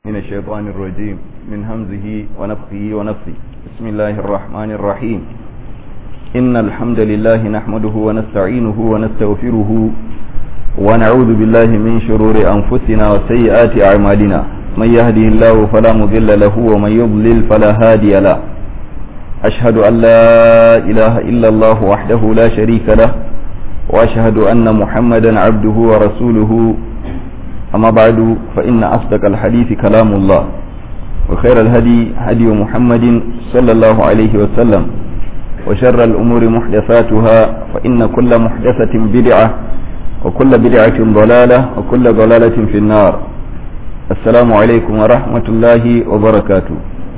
من الشيطان الرجيم من همزه ونفخه ونفخه بسم الله الرحمن الرحيم إن الحمد لله نحمده ونستعينه ونستغفره ونعوذ بالله من شرور أنفسنا وسيئات أعمالنا من يهده الله فلا مضل له ومن يضلل فلا هادي له أشهد أن لا إله إلا الله وحده لا شريك له وأشهد أن محمدا عبده ورسوله أما بعد فإن أصدق الحديث كلام الله وخير الهدي هدي محمد صلى الله عليه وسلم وشر الأمور محدثاتها فإن كل محدثة بدعة وكل بدعة ضلالة وكل ضلالة في النار السلام عليكم ورحمة الله وبركاته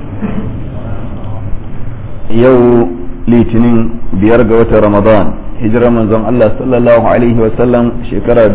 يو litinin biyar ga watan ramadan hijirar manzon Allah sallallahu alaihi wasallam shekara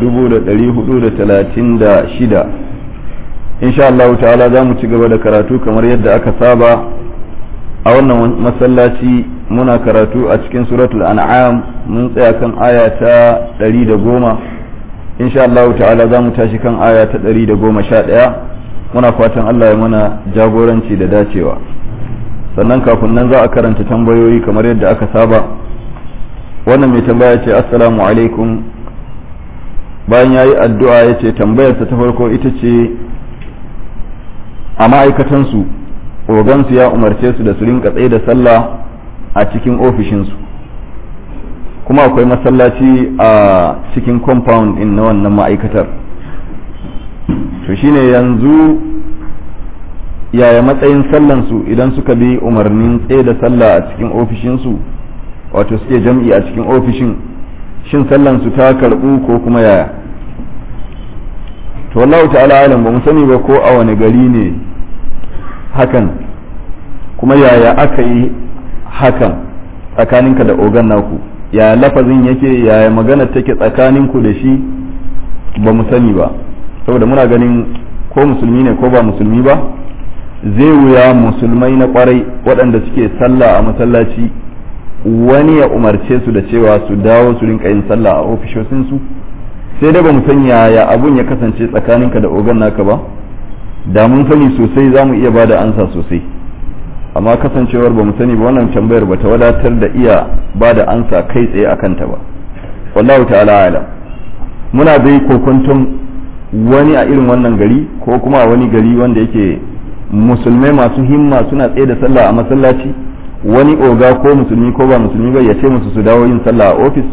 1436 insha Allah ta'ala za mu ci gaba da karatu kamar yadda aka saba a wannan masallaci muna karatu a cikin suratul an'am mun tsaya kan aya ta 110 insha Allah ta'ala za mu tashi kan aya ta 111 muna fatan Allah ya mana jagoranci da dacewa sannan kafin nan za a karanta tambayoyi kamar yadda aka saba wannan mai tambaya ce assalamu alaikum bayan ya yi addu'a ya ce tambayarsa ta farko ita ce a ma'aikatansu ogansu ya umarce su da su rinka tsaye da sallah a cikin ofishinsu kuma akwai masallaci a cikin compound in na wannan ma'aikatar to shine yanzu yaya matsayin sallansu idan suka bi umarnin tsaye da sallah a cikin ofishinsu wato suke jam'i a cikin ofishin shin sallansu ta karɓu ko kuma yaya to wallahu ta'ala alam ba mu sani ba ko a wani gari ne hakan kuma yaya aka yi hakan tsakaninka da ogan naku yaya lafazin yake yaya magana take tsakaninku da shi ba mu sani ba saboda muna ganin ko musulmi ne ko ba musulmi ba zai wuya musulmai na kwarai waɗanda suke sallah a masallaci wani ya umarce su da cewa su dawo su rinka yin sallah a ofishosinsu sai dai ba mu san yaya abun ya kasance tsakaninka da ogan naka ba da mun sani sosai za mu iya ba da ansa sosai amma kasancewar ba mu sani ba wannan tambayar ba ta wadatar da iya ba da ansa kai tsaye a kanta ba wallahu ta'ala alam muna dai kokonton wani a irin wannan gari ko kuma a wani gari wanda yake musulmai masu himma suna tsaye da sallah a masallaci wani oga ko musulmi ko ba musulmi ba ya ce musu su dawo yin sallah a ofis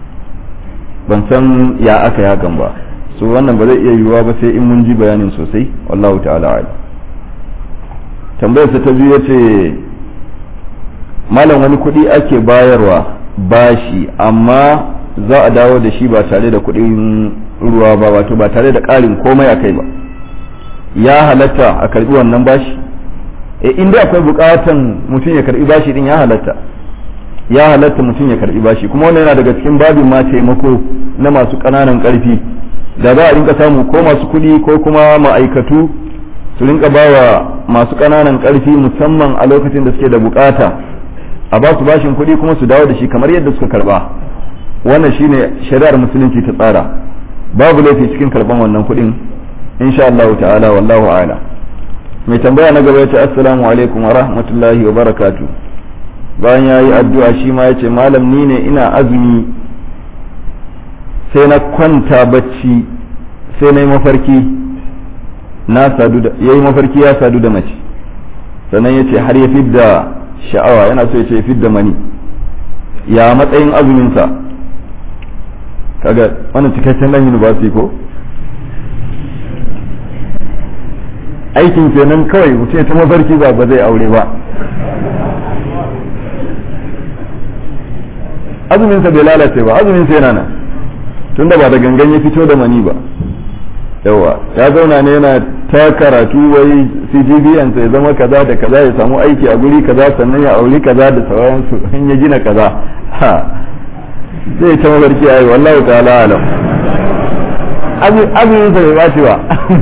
ban san ya aka hakan ba so wannan ba zai iya yiwuwa ba sai in mun ji bayanin sosai wallahu ta'ala ala tambayar ta biyu yace malam wani kuɗi ake bayarwa bashi amma za a dawo da shi ba tare da kuɗin ruwa ba wato ba tare da ƙarin komai a kai ba ya halatta a karbi wannan bashi e inda akwai bukatan mutum ya karbi bashi din ya halatta ya halatta mutum ya karbi bashi kuma wannan yana daga cikin babin ma taimako na masu ƙananan ƙarfi da za a rinka samu ko masu kuɗi ko kuma ma'aikatu su rinka bawa masu ƙananan ƙarfi musamman a lokacin da suke da bukata a ba su bashin kuɗi kuma su dawo da shi kamar yadda suka karba wannan shine shari'ar musulunci ta tsara babu laifi cikin karban wannan kuɗin insha Allah ta'ala wallahu a'lam mai tambaya na gaba yace assalamu alaikum wa rahmatullahi wa barakatu bayan yayi addu'a shi ma yace malam ni ne ina azumi sai na kwanta bacci sai na yi mafarki na sadu da yayi mafarki ya sadu da mace sannan yace har ya fidda sha'awa yana so yace ya fidda mani ya matsayin azumin sa kaga wannan cikakken dan university ko aikin kenan kawai mutum ta mafarki ba ba zai aure ba azuminsa bai lalace ba azuminsa yana nan tunda ba da gangan ya fito da mani ba yawa ya zauna ne yana ta karatu wai cgbn sai zama kaza da kaza ya samu aiki a guri kaza sannan ya auri kaza da sauransu in ya gina kaza ha zai ta mafarki ayi wallahu ta'ala alam azuminsa bai baci ba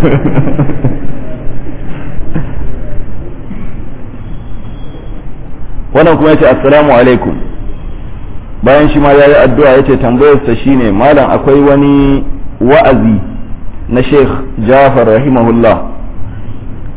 wannan kuma yace assalamu alaikum bayan shi ma yayi addu'a yace tambayarsa shine malam akwai wani wa'azi na Sheikh Jafar rahimahullah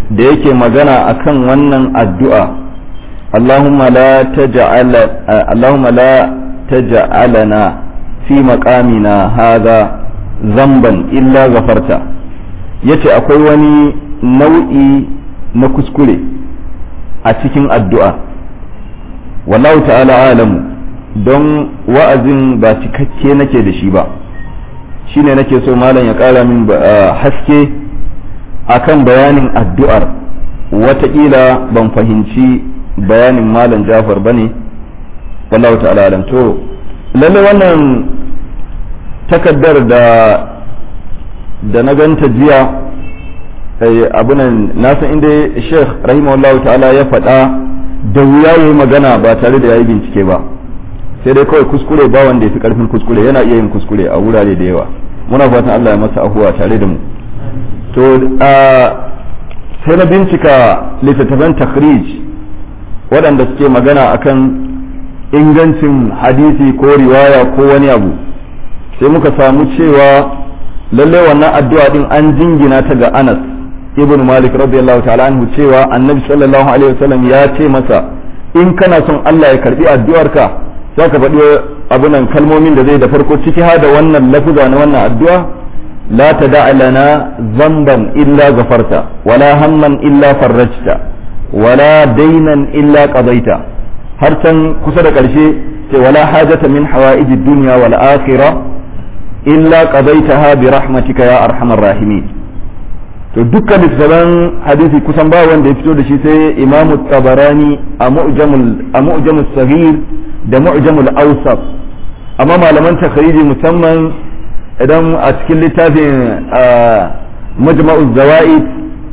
da yake magana akan wannan addu'a Allahumma la taj'al Allahumma la taj'alana fi maqamina hadha zamban illa ghafarta yace akwai wani nau'i na kuskure a cikin addu'a wallahu ta'ala alamu don wa'azin ba cikakke nake da shi ba shine nake so malam ya kara min haske akan bayanin addu'ar wataƙila ban fahimci bayanin malam jafar ba ne wallahu ta'ala alam to lalle wannan takaddar da da na ganta jiya abunan nasan inda sheikh rahimahullahu ta'ala ya faɗa da wuya yi magana ba tare da ya yi bincike ba sai dai kawai kuskure ba wanda ya fi karfin kuskure yana iya yin kuskure a wurare da yawa muna fatan Allah ya masa ahuwa tare da mu to sai na bincika littattafan takhrij waɗanda suke magana akan ingancin hadisi ko riwaya ko wani abu sai muka samu cewa lalle wannan addu'a din an jingina ta ga Anas ibn Malik radiyallahu ta'ala anhu cewa annabi sallallahu alaihi wasallam ya ce masa in kana son Allah ya karbi addu'arka za ka faɗi abunan kalmomin da zai da farko ciki ha da wannan lafuza na wannan addu'a la ta lana zamban illa gafarta wala hamman illa farrajta wala dainan illa qadaita har can kusa da ƙarshe ce wala hajata min hawa'iji dunya wal akhirah illa qadaitaha bi rahmatika ya arhamar rahimin to dukkan littattafan hadisi kusan ba wanda ya fito da shi sai imamu tabarani a mu'jamul a mu'jamul saghir da mu'jamul awsat amma malaman takhriji musamman idan a cikin littafin majma'uz zawaid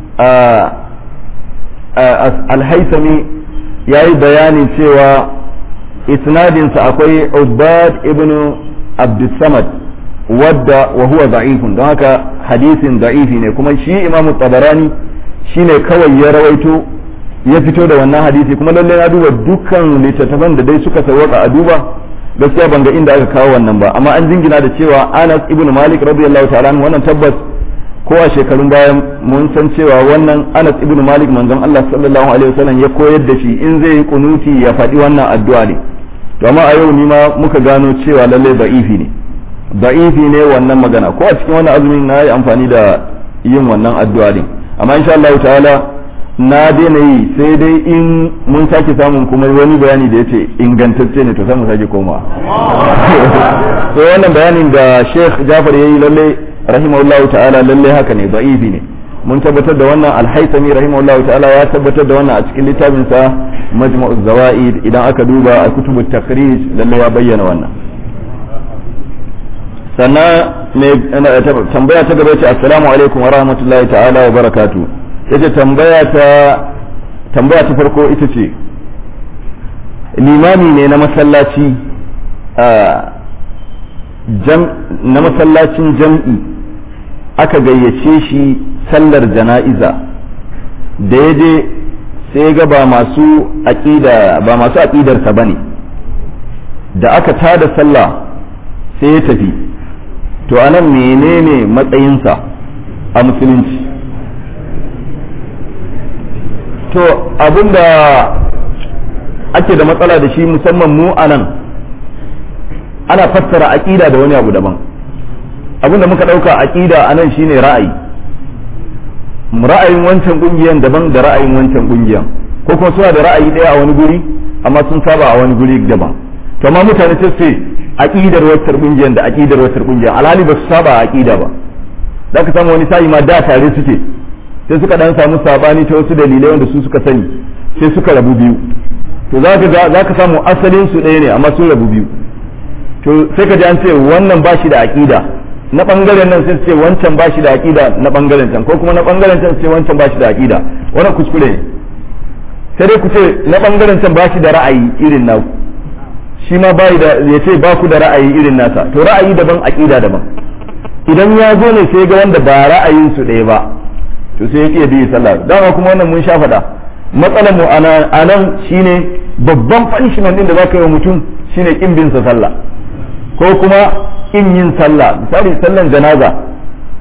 al-haythami yayi bayani cewa isnadinsa akwai ubad ibn abdussamad wadda wa huwa da'ifun don haka hadisin da'ifi ne kuma shi imamu tabarani shine kawai ya rawaito ya fito da wannan hadisi kuma lalle na duba dukkan littattafan da dai suka sawaka a duba gaskiya ban ga inda aka kawo wannan ba amma an jingina da cewa Anas ibn Malik radiyallahu ta'ala wannan tabbas ko a shekarun bayan mun san cewa wannan Anas ibn Malik manzon Allah sallallahu alaihi wasallam ya koyar da shi in zai yi kunuti ya faɗi wannan addu'a ne to amma a yau ni ma muka gano cewa lalle da'ifi ne da'ifi ne wannan magana ko a cikin wannan azumin na yi amfani da yin wannan addu'a ne amma insha Allah ta'ala na daina yi sai dai in mun sake samun kuma wani bayani da yace ingantacce ne to sai mu sake koma so wannan bayanin da Sheikh Jafar yayi lalle rahimahullahu ta'ala lalle haka ne da'ifi ne mun tabbatar da wannan al-Haythami rahimahullahu ta'ala ya tabbatar da wannan a cikin littafin sa Majmu'uz Zawaid idan aka duba a kutubut takhrij lalle ya bayyana wannan sannan tambaya ta gaba ce assalamu alaikum wa rahmatullahi ta'ala wa barakatu yace tambaya ta tambaya ta farko ita ce limami ne na masallaci na masallacin jam'i aka gayyace shi sallar jana'iza da ya je sai ga ba masu aqida ba masu aqidarsa bane da aka tada sallah sai ya tafi to anan menene matsayinsa a musulunci to abinda ake da matsala da shi musamman mu anan ana fassara aƙida da wani abu daban abinda muka ɗauka aƙida anan shine ra'ayi ra'ayin wancan ƙungiyan daban da ra'ayin wancan ƙungiyan ko kuma suna da ra'ayi ɗaya a wani guri amma sun saba a wani guri daban to amma mutane sai su aqidar wacce kungiyar da aqidar wacce kungiyar alhali ba su saba aqida ba da ka samu wani sa'i ma da tare suke sai suka dan samu sabani ta wasu dalilai wanda su suka sani sai suka rabu biyu to za ka za ka samu asalin su ɗaya ne amma sun rabu biyu to sai ka ji an ce wannan ba shi da aqida na bangaren nan sai su ce wancan ba shi da aqida na bangaren can ko kuma na bangaren can su ce wancan ba shi da aqida wannan kuskure ne sai dai ku ce na bangaren can ba shi da ra'ayi irin naku shi ma bai da ya ce ba ku da ra'ayi irin nasa to ra'ayi daban aqida daban idan ya zo ne sai ga wanda ba ra'ayin su ɗaya ba to sai ya kiyaye bi sallah dama kuma wannan mun sha faɗa matsalar mu a nan shine babban punishment din da zaka yi wa mutum shine kin bin sa sallah ko kuma kin yin sallah misali sallan janaza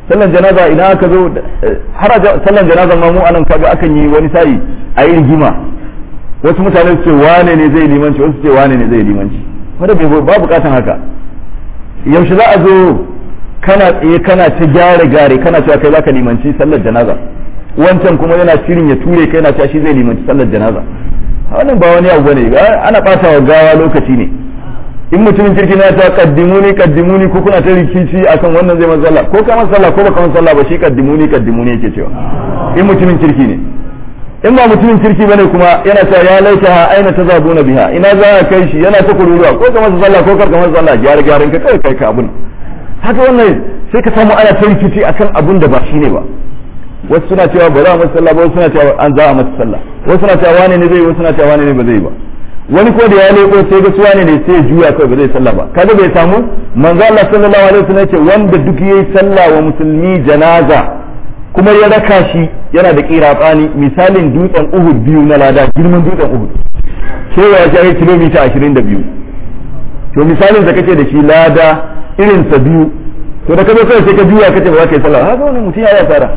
sallan janaza idan aka zo har sallan janaza ma mu anan kaga akan yi wani sa'i a yi rigima wasu mutane su ce wane ne zai limanci wasu ce wane ne zai limanci wanda ba bukatan haka yaushe za a zo kana tsaye kana ta gyare gare kana cewa kai zaka limanci sallar janaza wancan kuma yana shirin ya ture kai yana cewa shi zai limanci sallar janaza wannan ba wani abu bane ana bata wa gawa lokaci ne in mutumin kirki na ta kaddimuni kaddimuni ko kuna ta rikici akan wannan zai masalla ko ka masalla ko baka masalla ba shi kaddimuni kaddimuni yake cewa in mutumin kirki ne in ba mutumin kirki bane kuma yana cewa ya laita ha aina tazabuna biha ina za a kai shi yana ta kururuwa ko ka masa sallah ko kar ka masa sallah gyara gyaran ka kai kai ka abun haka wannan sai ka samu ana ta rikici akan abun da ba shi ne ba wasu suna cewa ba za a masa sallah ba wasu suna cewa an za a masa sallah wasu suna cewa wane ne zai wasu suna cewa wane ne ba zai ba wani ko da ya leko sai ga suwane ne sai ya juya kawai ba zai sallah ba kaga bai samu manzo Allah sallallahu alaihi wasallam ce wanda duk yayi sallah wa musulmi janaza kuma ya raka shi yana da kiratsani misalin dutsen Uhud biyu na lada girman dutsen Uhud cewa ya kai kilomita 22 to misalin da kake da shi lada irin sa biyu to da kazo kai sai ka juya kace ba za ka yi sallah haka wani mutum ya yi asara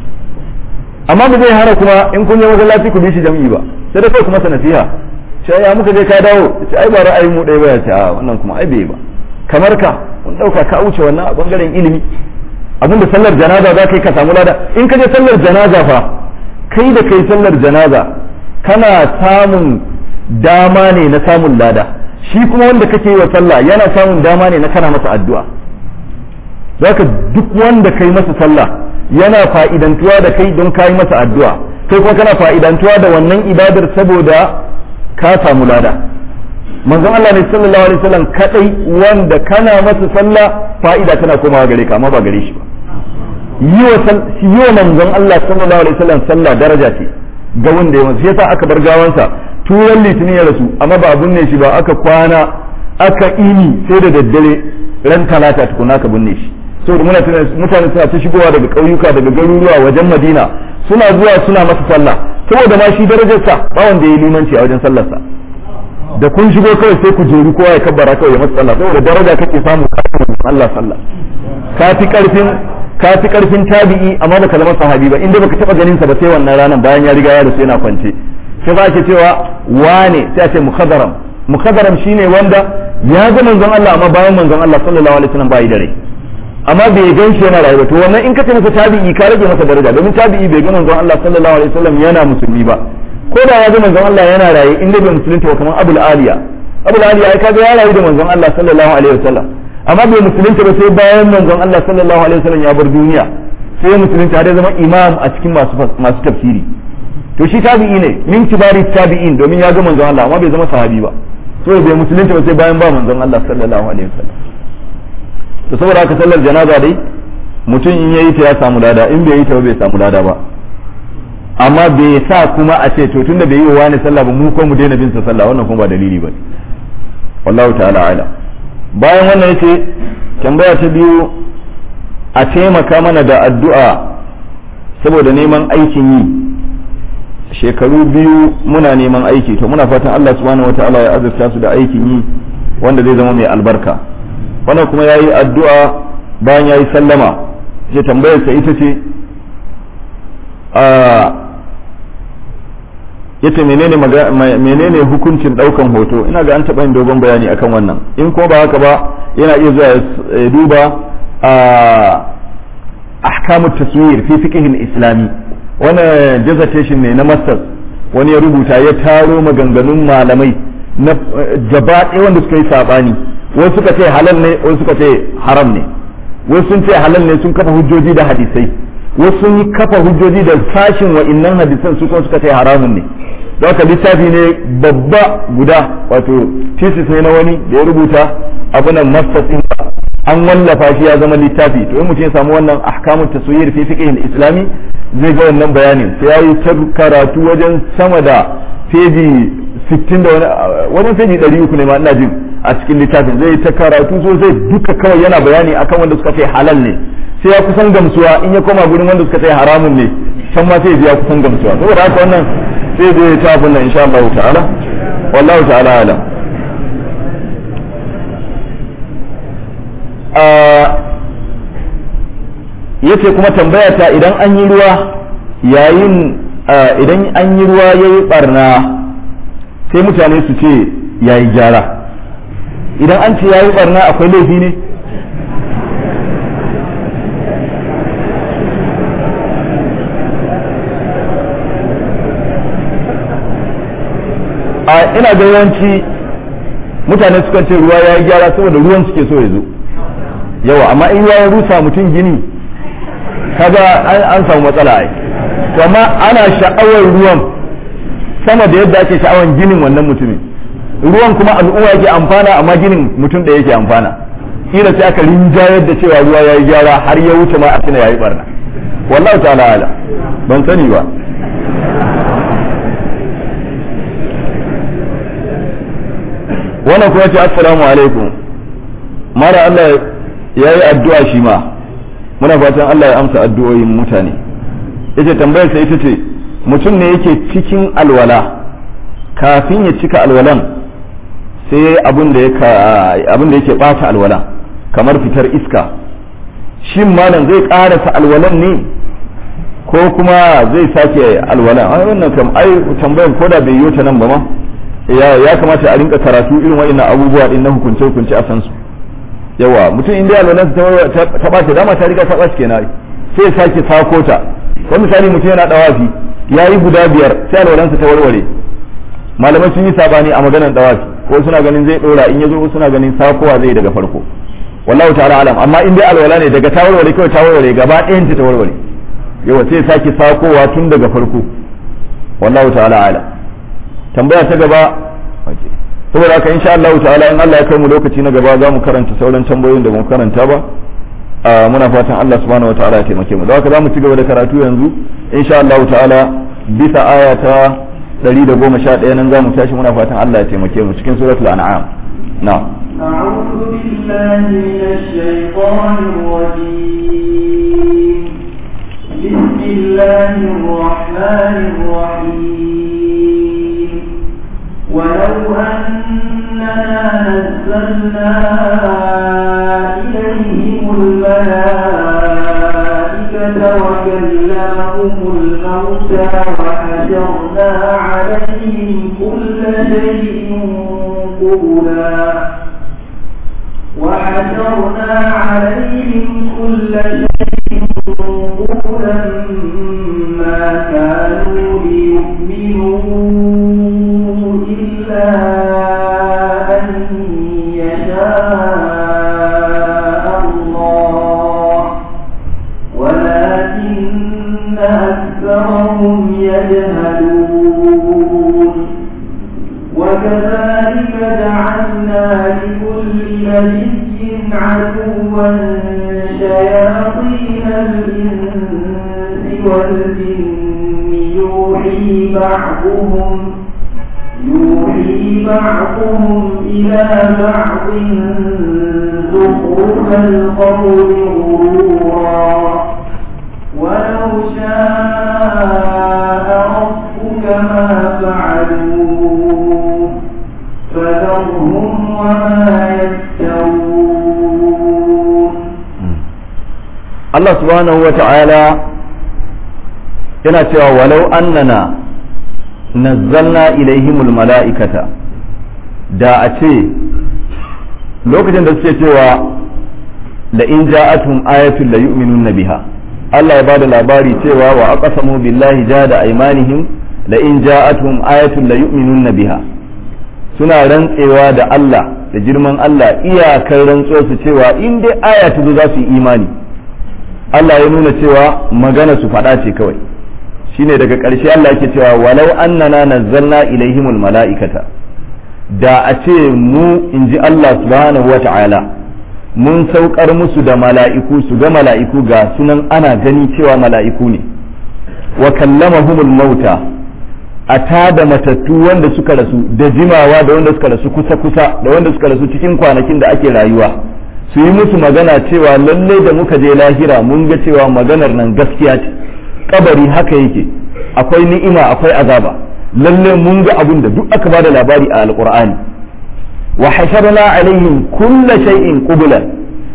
amma ba zai hana kuma in kun je masallaci ku bi shi jami'i ba sai da kai kuma sanasiha sai ya muka je ka dawo sai ai ba ra'ayin mu ɗaya ba ya ce a wannan kuma ai bai ba kamar ka mun dauka ka wuce wannan a bangaren ilimi abinda sallar janaza za ka yi ka samu lada in ka je sallar janaza fa kai da kai sallar janaza kana samun dama ne na samun lada shi kuma wanda kake yi wa sallah yana samun dama ne na kana masa addu'a zaka duk wanda kai masa sallah yana fa'idantuwa da kai don kai masa addu'a kai kuma kana fa'idantuwa da wannan ibadar saboda ka samu lada manzon Allah ne sallallahu alaihi wasallam kadai wanda kana masa sallah fa'ida tana komawa gare ka amma ba gare shi ba yi wa manzon Allah sallallahu alaihi wasallam sallah daraja ce ga wanda ya masa yasa aka bar gawansa turan litinin ya rasu amma ba binne shi ba aka kwana aka ini sai da daddare ran talata tukuna aka binne shi saboda mutane suna ta shigowa daga ƙauyuka daga garuruwa wajen madina suna zuwa suna masa sallah saboda ma shi darajarsa ba wanda ya yi limanci a wajen sallarsa da kun shigo kawai sai ku jeru kowa ya kabbara kawai ya masa sallah saboda daraja kake samu kafin Allah sallah ka fi karfin ka fi karfin tabi'i amma baka zama sahabi ba inda baka taba ganin sa ba sai wannan ranar bayan ya riga ya rasu yana kwance sai ba ke cewa wane sai a ce mukhadaram mukhadaram shine wanda ya ga manzon Allah amma bayan manzon Allah sallallahu alaihi wasallam bai da rai amma bai gan shi yana rayuwa to wannan in ka ce masa tabi'i ka rage masa daraja domin tabi'i bai ga manzon Allah sallallahu alaihi wasallam yana musulmi ba ko da ya ga manzon Allah yana raye inda bai musulunta ba kamar Abul Aliya Abul Aliya ai kaga ya rayu da manzon Allah sallallahu alaihi wasallam amma bai musulunta ba sai bayan manzon Allah sallallahu alaihi wasallam ya bar duniya sai musulunta har ya zama imam a cikin masu masu tafsiri to shi tabi'i ne min kibari tabi'in domin ya ga manzon Allah amma bai zama sahabi ba so bai musulunta ba sai bayan ba manzon Allah sallallahu alaihi wasallam to saboda haka sallar janaza dai mutum in yayi ta ya samu lada in bai yi ta ba bai samu lada ba amma bai sa kuma a ce to tunda bai yi wa wani sallah ba mu ko mu daina bin sa sallah wannan kuma ba dalili ba wallahu ta'ala ala bayan wannan yace tambaya ta biyu a taimaka mana da addu'a saboda neman aikin yi shekaru biyu muna neman aiki to muna fatan Allah subhanahu wataala ya azurta su da aikin yi wanda zai zama mai albarka wannan kuma yayi addu'a bayan yayi sallama ce tambayarsa ita ce a yace menene menene hukuncin daukan hoto ina ga an taɓa yin dogon bayani akan wannan in ko ba haka ba yana iya zuwa ya duba a ahkamu taswir fi fiqh islami wannan dissertation ne na masters wani ya rubuta ya taro maganganun malamai na gaba ɗaya wanda suka yi sabani wasu suka ce halal ne wasu suka ce haram ne wasu sun ce halal ne sun kafa hujjoji da hadisai wasu sun yi kafa hujjoji da sashin wa'innan hadisan su kuma suka ce haramun ne don haka littafi ne babba guda wato thesis ne na wani da ya rubuta abunan masters din an wallafa shi ya zama littafi to in mutum ya samu wannan ahkamun taswir fi fiqh islami zai ga wannan bayanin sai yayi ta karatu wajen sama da feji 60 da wani wajen feji 300 ne ma ina jin a cikin littafin zai ta karatu sosai duka kawai yana bayani akan wanda suka ce halal ne sai ya kusan gamsuwa in ya koma gurin wanda suka ce haramun ne can ma sai ya kusan gamsuwa saboda haka wannan sai zai ta abin nan insha Allah ta'ala wallahu ta'ala alam yace kuma tambaya ta idan an yi ruwa yayin idan an yi ruwa yayi barna sai mutane su ce yayi gyara idan an ce yayi barna akwai laifi ne a ina ga yawanci mutane sukan ce ruwa ya yi gyara saboda ruwan suke so ya zo yawa amma in ruwa ya rusa mutum gini kaga an samu matsala ai to amma ana sha'awar ruwan sama da yadda ake sha'awar ginin wannan mutumin ruwan kuma al'umma yake amfana amma ginin mutum da yake amfana kila sai aka rinjayar da cewa ruwa ya yi gyara har ya wuce ma a tuna ya yi barna wallahu ta'ala ala ban sani ba wannan kuma ce assalamu alaikum mara Allah ya yi addu'a shi ma muna fatan Allah ya amsa addu'o'in mutane yace tambayar sai ita ce mutum ne yake cikin alwala kafin ya cika alwalan sai abin da yake bata alwalan kamar fitar iska shin malam zai karasa alwalan ne ko kuma zai sake alwalan ai wannan kam ai tambayar koda bai yi ta nan ba ma ya kamata a rinka karatu irin wa'annan abubuwa din na hukunce hukunce a san su yawa mutum inda alwalan ta bace dama ta riga ta bace kenan sai ya sake sako ta ko misali mutum yana dawafi yayi guda biyar sai alwalansa ta warware malamai sun yi sabani a maganar dawafi ko suna ganin zai dora in yazo suna ganin sakowa zai daga farko wallahu ta'ala alam amma in dai alwala ne daga ta warware kawai ta warware gaba ɗayan ta warware yawa sai ya sake sakowa tun daga farko wallahu ta'ala alam tambaya ta gaba saboda haka insha Allah ta'ala in Allah ya kai mu lokaci na gaba za mu karanta sauran tambayoyin da mu karanta ba muna fatan Allah subhanahu wa ta'ala ya taimake mu da haka za mu ci gaba da karatu yanzu insha Allah ta'ala bisa aya ta 111 nan za mu tashi muna fatan Allah ya taimake mu cikin suratul an'am na'am أعوذ بالله من الشيطان الرجيم بسم الله الرحمن الرحيم ولو أننا نزلنا إليهم الملائكة وكلمهم الموتى وحشرنا عليهم كل شيء قبلا وحشرنا عليهم كل شيء قبلا ما كانوا ليؤمنوا إلا أن يشاء الله ولكن أكثرهم يجهلون وكذلك جعلنا لكل نبي عدوا شياطين الإنس والجن يوحي بعضهم يوحي بعضهم إلى بعض زخرف القول غرورا ولو شاء ربك ما فعلوه فذرهم وما يفترون Allah subhanahu wa ta'ala yana cewa walau annana nazzalna ilaihimul mala'ikata da a ce lokacin da suke cewa la in ja'atuhum ayatun la yu'minun biha Allah ya bada labari cewa wa aqsamu billahi jada aymanihim la in ja'atuhum ayatun la yu'minun biha suna rantsewa da Allah da girman Allah iyakar rantsuwa su cewa in dai aya ta zo za su yi imani Allah ya nuna cewa magana su faɗa ce kawai shine daga ƙarshe Allah yake cewa walau annana nazzalna ilaihimul mala'ikata da a ce mu in ji Allah subhanahu wa ta'ala mun saukar musu da mala'iku su ga mala'iku ga sunan ana gani cewa mala'iku ne wa kallamahumul mauta a tada matattu wanda suka rasu da jimawa da wanda suka rasu kusa-kusa da wanda suka rasu cikin kwanakin da ake rayuwa su yi musu magana cewa lallai da muka je lahira mun ga cewa maganar nan gaskiya ce kabari haka yake akwai ni'ima akwai azaba lallai mun ga abun da duk aka bada labari a alqur'ani wa hasharna alaihim kulla shay'in qubla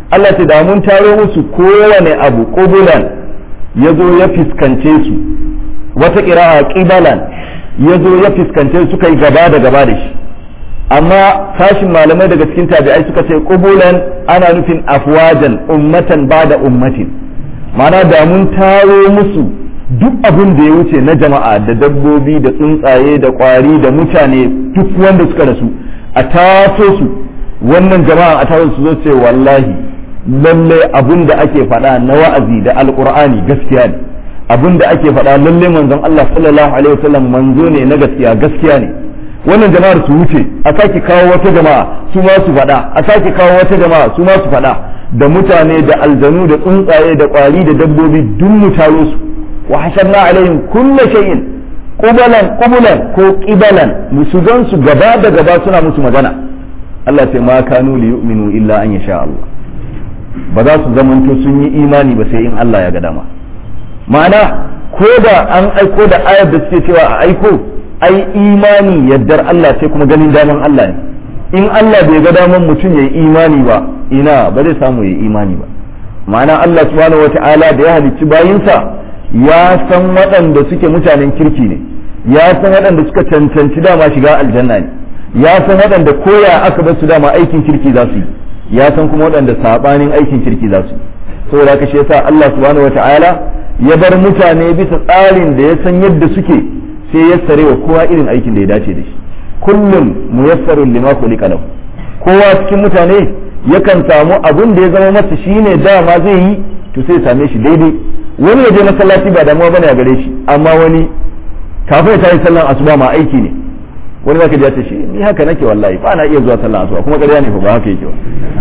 Allah ce da mun taro musu kowane abu qubulan ya zo ya fiskance su wata ƙira'a ƙibalan ya zo ya fiskance su suka yi gaba da gaba da shi amma sashin malamai daga cikin tabi'ai suka ce qubulan ana nufin afwajan ummatan ba da ummatin ma'ana da mun taro musu duk abin da ya wuce na jama'a da dabbobi da tsuntsaye da ƙwari da mutane duk wanda suka rasu a taso su wannan jama'a a taso su zo ce wallahi lallai abin da ake faɗa na wa'azi da alƙur'ani gaskiya ne abin da ake faɗa lallai manzon Allah sallallahu alaihi wasallam manzo ne na gaskiya gaskiya ne wannan jama'ar su wuce a sake kawo wata jama'a su ma su faɗa a sake kawo wata jama'a su ma su faɗa da mutane da aljanu da tsuntsaye da ƙwari da dabbobi duk mu taro su wa hasharna alaihim kulla shay'in qubalan qubulan ko qibalan musu gan su gaba da gaba suna musu magana Allah sai ma kanu li yu'minu illa an yasha Allah ba za su zamanto sun yi imani ba sai in Allah ya ga dama ma'ana ko da an aiko da ayar da suke cewa a aiko ai imani yaddar Allah sai kuma ganin daman Allah ne in Allah bai ga daman mutum ya yi imani ba ina ba zai samu ya yi imani ba ma'ana Allah subhanahu wata'ala da ya halicci bayinsa ya san waɗanda suke mutanen kirki ne ya san waɗanda suka cancanci dama shiga aljanna ne ya san waɗanda koya aka bar su dama aikin kirki za su yi ya san kuma waɗanda sabanin aikin kirki za su yi saboda haka shi yasa Allah subhanahu wata'ala ya bar mutane bisa tsarin da ya san yadda suke sai ya sare wa kowa irin aikin da ya dace da shi kullum muyassarun lima khuliqa lahu kowa cikin mutane yakan samu abun da ya zama masa shine dama zai yi to sai same shi daidai wani ya je masallaci ba damuwa bane a gare shi amma wani kafin ya tayi sallan asuba ma aiki ne wani zaka ji ya ce shi ni haka nake wallahi ba na iya zuwa sallan asuba kuma ƙarya ne fa ba haka yake ba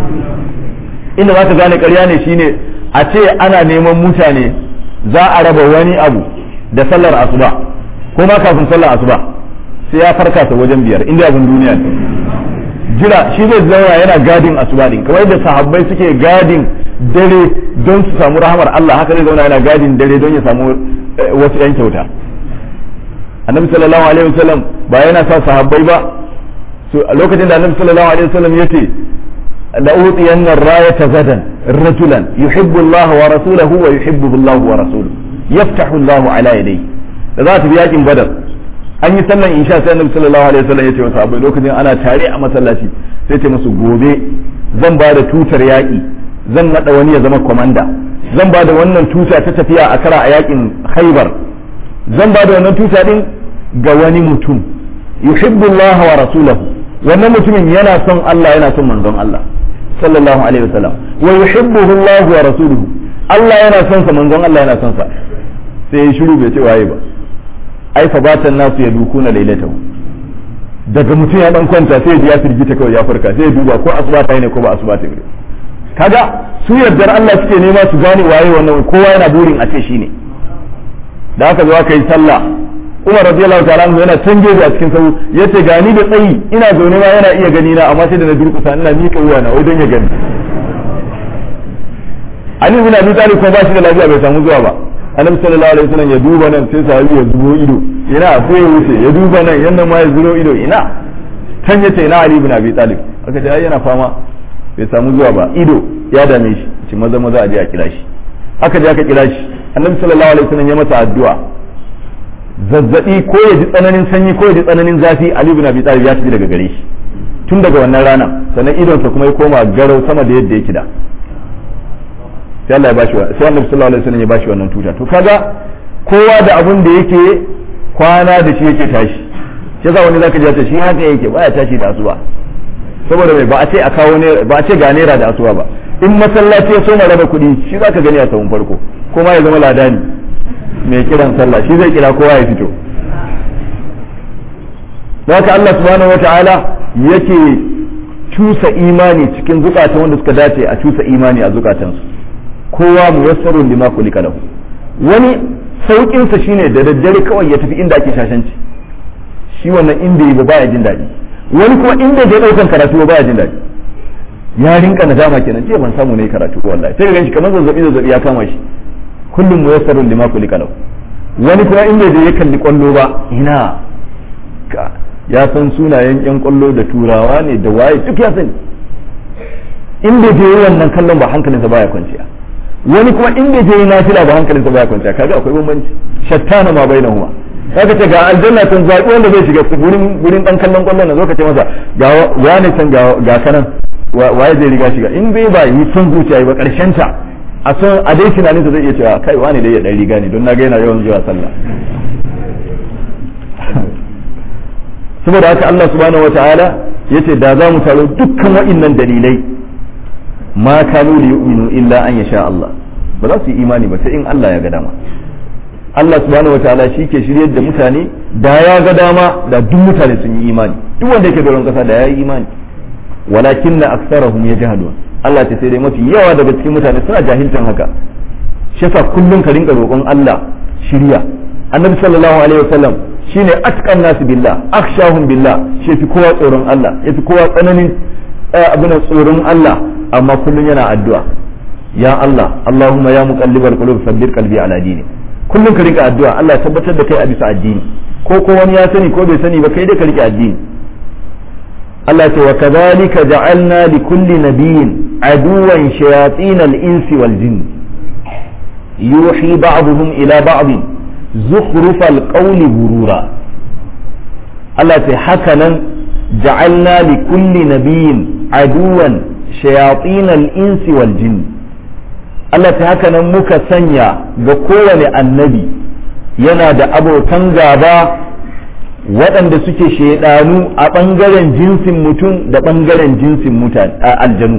inda zaka gane ƙarya ne shine a ce ana neman mutane za a raba wani abu da sallar asuba ko ma kafin sallar asuba sai ya farka ta wajen biyar inda abin duniya ne jira shi zai zauna yana gadin asuba din kamar yadda sahabbai suke gadin dare don su samu rahamar Allah haka zai zauna yana gadin dare don ya samu wasu yan kyauta annabi sallallahu alaihi wasallam ba yana sa sahabbai ba a lokacin da annabi sallallahu alaihi wasallam yace لأوطين الراية غدا رجلا يحب الله ورسوله ويحبه الله ورسوله يفتح الله على يديه ذات بياج بدر an yi sallan isha sai annabi sallallahu alaihi wasallam ya ce masa abai lokacin ana tare a masallaci sai ce musu gobe zan ba da tutar yaƙi zan nada wani ya zama komanda zan ba da wannan tuta ta tafiya a kara a yaƙin haibar zan ba da wannan tuta din ga wani mutum yuhibbu Allah wa rasulahu wannan mutumin yana son Allah yana son manzon Allah sallallahu alaihi wasallam wa yuhibbuhu Allah wa rasuluhu Allah yana son sa manzon Allah yana son sa sai ya shiru bai ce waye ba ai fa batan nasu ya dukuna lailatahu daga mutum ya dan kwanta sai ya firgita kawai ya farka sai ya duba ko asuba ta ne ko ba asuba ta ne kaga su yardar Allah suke nema su gane waye wannan kowa yana burin a ce shine da aka zo aka yi sallah Umar radiyallahu ta'ala anhu yana can gefe a cikin sahu yace gani da tsayi ina zaune ma yana iya gani na amma sai da na durkusa ina miƙa wuya na wai don ya gani Ali bin Abi Talib ko ba shi da lafiya bai samu zuwa ba Annabi sallallahu alaihi wasallam ya duba nan sai sahabi ya zubo ido ina sai ya wuce ya duba nan yannan ma ya zuro ido ina can yace ina Ali bin Abi Talib aka ce ai yana fama bai samu zuwa ba ido ya dame shi ce maza maza a je a kira shi aka je aka kira shi Annabi sallallahu alaihi wasallam ya masa addu'a zazzabi ko ya ji tsananin sanyi ko ya ji tsananin zafi Ali ibn Abi Talib ya tafi daga gare shi tun daga wannan rana sannan idonsa kuma ya koma garau sama da yadda yake da sai Allah ya bashi sai Annabi sallallahu alaihi wasallam ya bashi wannan tuta to kaga kowa da abun da yake kwana da shi yake tashi shi yasa wani zaka ji ta shi haka yake baya tashi da asuba saboda mai ba a ce a kawo ne ba a ce ga naira da asuba ba in masallaci ya so raba kuɗi shi zaka gani a sahun farko kuma ya zama ladani mai kiran sallah shi zai kira kowa ya fito haka Allah subhanahu wata'ala yake cusa imani cikin zukatan wanda suka dace a cusa imani a zukatansu kowa muyassarun lima kulika lahu wani saukin sa shine da daddare kawai ya tafi inda ake shashanci shi wannan inda yi baya jin daɗi wani kuma inda ya daukan karatu baya jin daɗi ya rinka nadama kenan ce ban samu ne karatu wallahi sai ga shi kamar zazzabi zazzabi ya kama shi kullum muyassarun lima kulika lahu wani kuma inda da ya kalli kwallo ba ina ya san sunayen yan kwallo da turawa ne da waye duk ya sani in bai je wannan kallon ba hankalinsa baya kwanciya wani kuma in bai je nafila ba hankalinsa baya kwanciya kaga akwai bambanci shattana ma bainahuma zaka ce ga aljanna tun zaɓi wanda zai shiga gurin gurin dan kallon kwallon nan zo ka ce masa ga wani can ga kanan waye zai riga shiga in bai ba yi son zuciya ba karshen ta a son a dai tunanin sa zai iya cewa kai wani dai ya dan riga ne don na ga yana yawan zuwa sallah saboda haka Allah subhanahu wataala yace da za mu taro dukkan wa'innan dalilai ma kanu li yu'minu illa an yasha Allah ba za su yi imani ba sai in Allah ya ga dama Allah subhanahu wataala shi ke shiryar da mutane da ya ga dama da duk mutane sun yi imani duk wanda yake doron kasa da ya yi imani walakin na aksarahum yajhadun Allah ta sai dai mafi yawa daga cikin mutane suna jahiltan haka shi yasa kullum ka rinka roƙon Allah shirya annabi sallallahu alaihi wasallam shine atqan nasu billah akhshahum billah shi fi kowa tsoron Allah yafi kowa tsananin abin tsoron Allah amma kullum yana addu'a ya Allah Allahumma ya muqallibal qulub sabbir qalbi ala dini kullum ka rika addu'a Allah tabbatar da kai a bisa addini ko ko wani ya sani ko bai sani ba kai dai ka rike addini Allah ce wa kadhalika ja'alna li kulli nabiyyin aduwan shayatin al-insi wal jinn yuhi ba'dhum ila ba'd zukhruf al-qawli gurura Allah ce haka nan ja'alna li kulli nabiyyin aduwan shayatin al-insi wal jinn Allah ta haka nan muka sanya ga kowane annabi yana da abokan gaba waɗanda suke shaidanu a ɓangaren jinsin mutum da ɓangaren jinsin mutane aljanu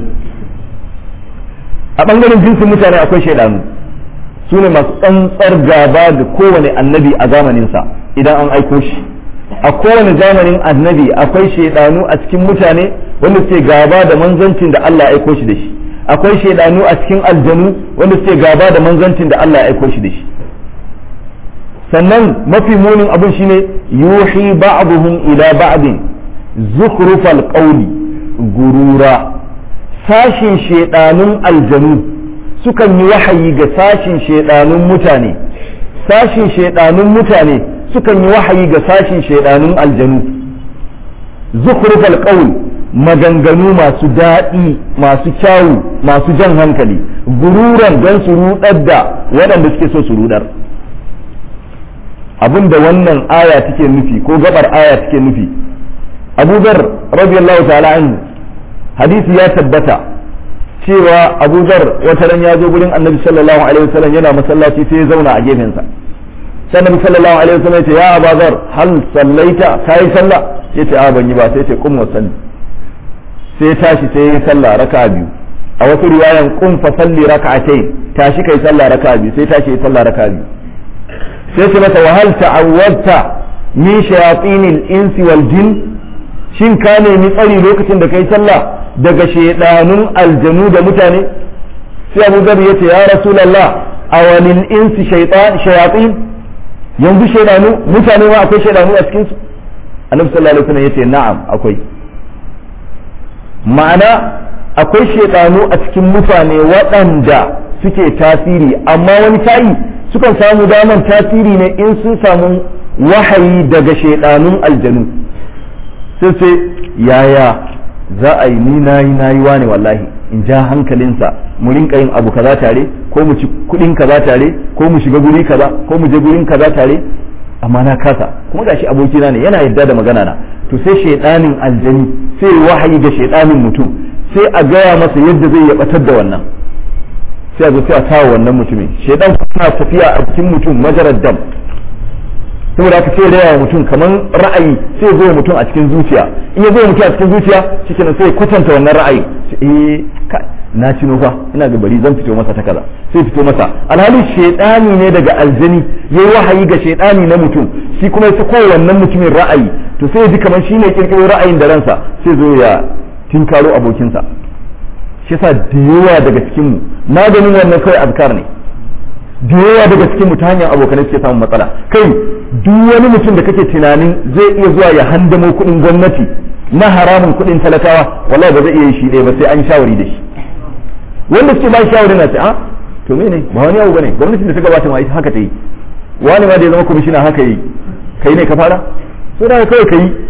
a ɓangaren jinsin mutane akwai shaidanu su ne masu tsantsar gaba da kowane annabi a zamaninsa idan an aiko shi a kowane zamanin annabi akwai shaidanu a cikin mutane wanda suke gaba da manzancin da Allah ya aiko shi da shi akwai shaidanu a cikin aljanu wanda suke gaba da manzancin da Allah ya aiko shi da shi sannan mafi munin abin shine yuhi ba'dhum ila ba'din zukhrufal qawli gurura sashin shaidanun aljanu sukan yi wahayi ga sashin shaidanun mutane sashin shaidanun mutane sukan yi wahayi ga sashin shaidanun aljanu zukhrufal qawl maganganu masu daɗi masu kyawu masu jan hankali gururan don su rudar da waɗanda suke so su rudar abinda wannan aya take nufi ko gabar aya take nufi abu zar radiyallahu ta'ala anhu hadisi ya tabbata cewa abu zar wata ran ya zo gurin annabi sallallahu alaihi wasallam yana masallaci sai ya zauna a gefensa sai annabi sallallahu alaihi wasallam ya ce ya abu zar hal sallaita kai sallah yace a ban yi ba sai ya ce kum wa salli sai tashi sai ya sallah raka biyu a wasu riwayan kum fa salli raka'atayn tashi kai sallah raka biyu sai tashi ya sallah raka biyu sai ce masa wahal ta'awwadta min shayatinil insi wal jin shin ka nemi tsari lokacin da kai sallah daga shaidanun aljanu da mutane sai Abu Dharr yace ya Rasulullah awalil insi shaytan shayatin yanzu shaidanu mutane ma akwai shaidanu a cikin su Annabi sallallahu alaihi wasallam yace na'am akwai ma'ana akwai shaidanu a cikin mutane waɗanda suke tasiri amma wani tayi sukan samu daman tasiri ne in sun samu wahayi daga shaidanun aljanu sai sai yaya za a yi ni nayi nayi wane wallahi in ja hankalinsa mu rinka yin abu kaza tare ko mu ci kudin kaza tare ko mu shiga guri kaza ko mu je gurin kaza tare amma na kasa kuma gashi abokina ne yana yadda da magana na to sai shaidanin aljani sai wahayi ga shaidanin mutum sai a gaya masa yadda zai ya batar da wannan sai a zo sai a kawo wannan mutumin shaidan kuma tafiya a cikin mutum majarar dam saboda haka sai raya mutum kamar ra'ayi sai zo mutum a cikin zuciya in ya zo mutum a cikin zuciya shikenan sai kwatanta wannan ra'ayi eh na cino fa ina ga bari zan fito masa ta kaza sai fito masa alhali shaidani ne daga aljani yayi wahayi ga shaidani na mutum shi kuma ya sako wannan mutumin ra'ayi to sai ya ji kamar shine kirkiro ra'ayin da ransa sai zo ya tinkaro abokinsa shi yasa da yawa daga cikin mu maganin wannan kawai azkar ne da yawa daga cikin mu ta hanyar abokanai suke samun matsala kai duk wani mutum da kake tunanin zai iya zuwa ya handamo kuɗin gwamnati na haramun kuɗin talakawa wallahi ba zai iya yi shi ɗaya ba sai an shawari da shi wanda suke ba shawari na ce a to me ne ba wani abu bane gwamnatin da ta gabata ma ita haka ta yi wani ma da ya zama kwamishina haka yi kai ne ka fara so da kawai ka yi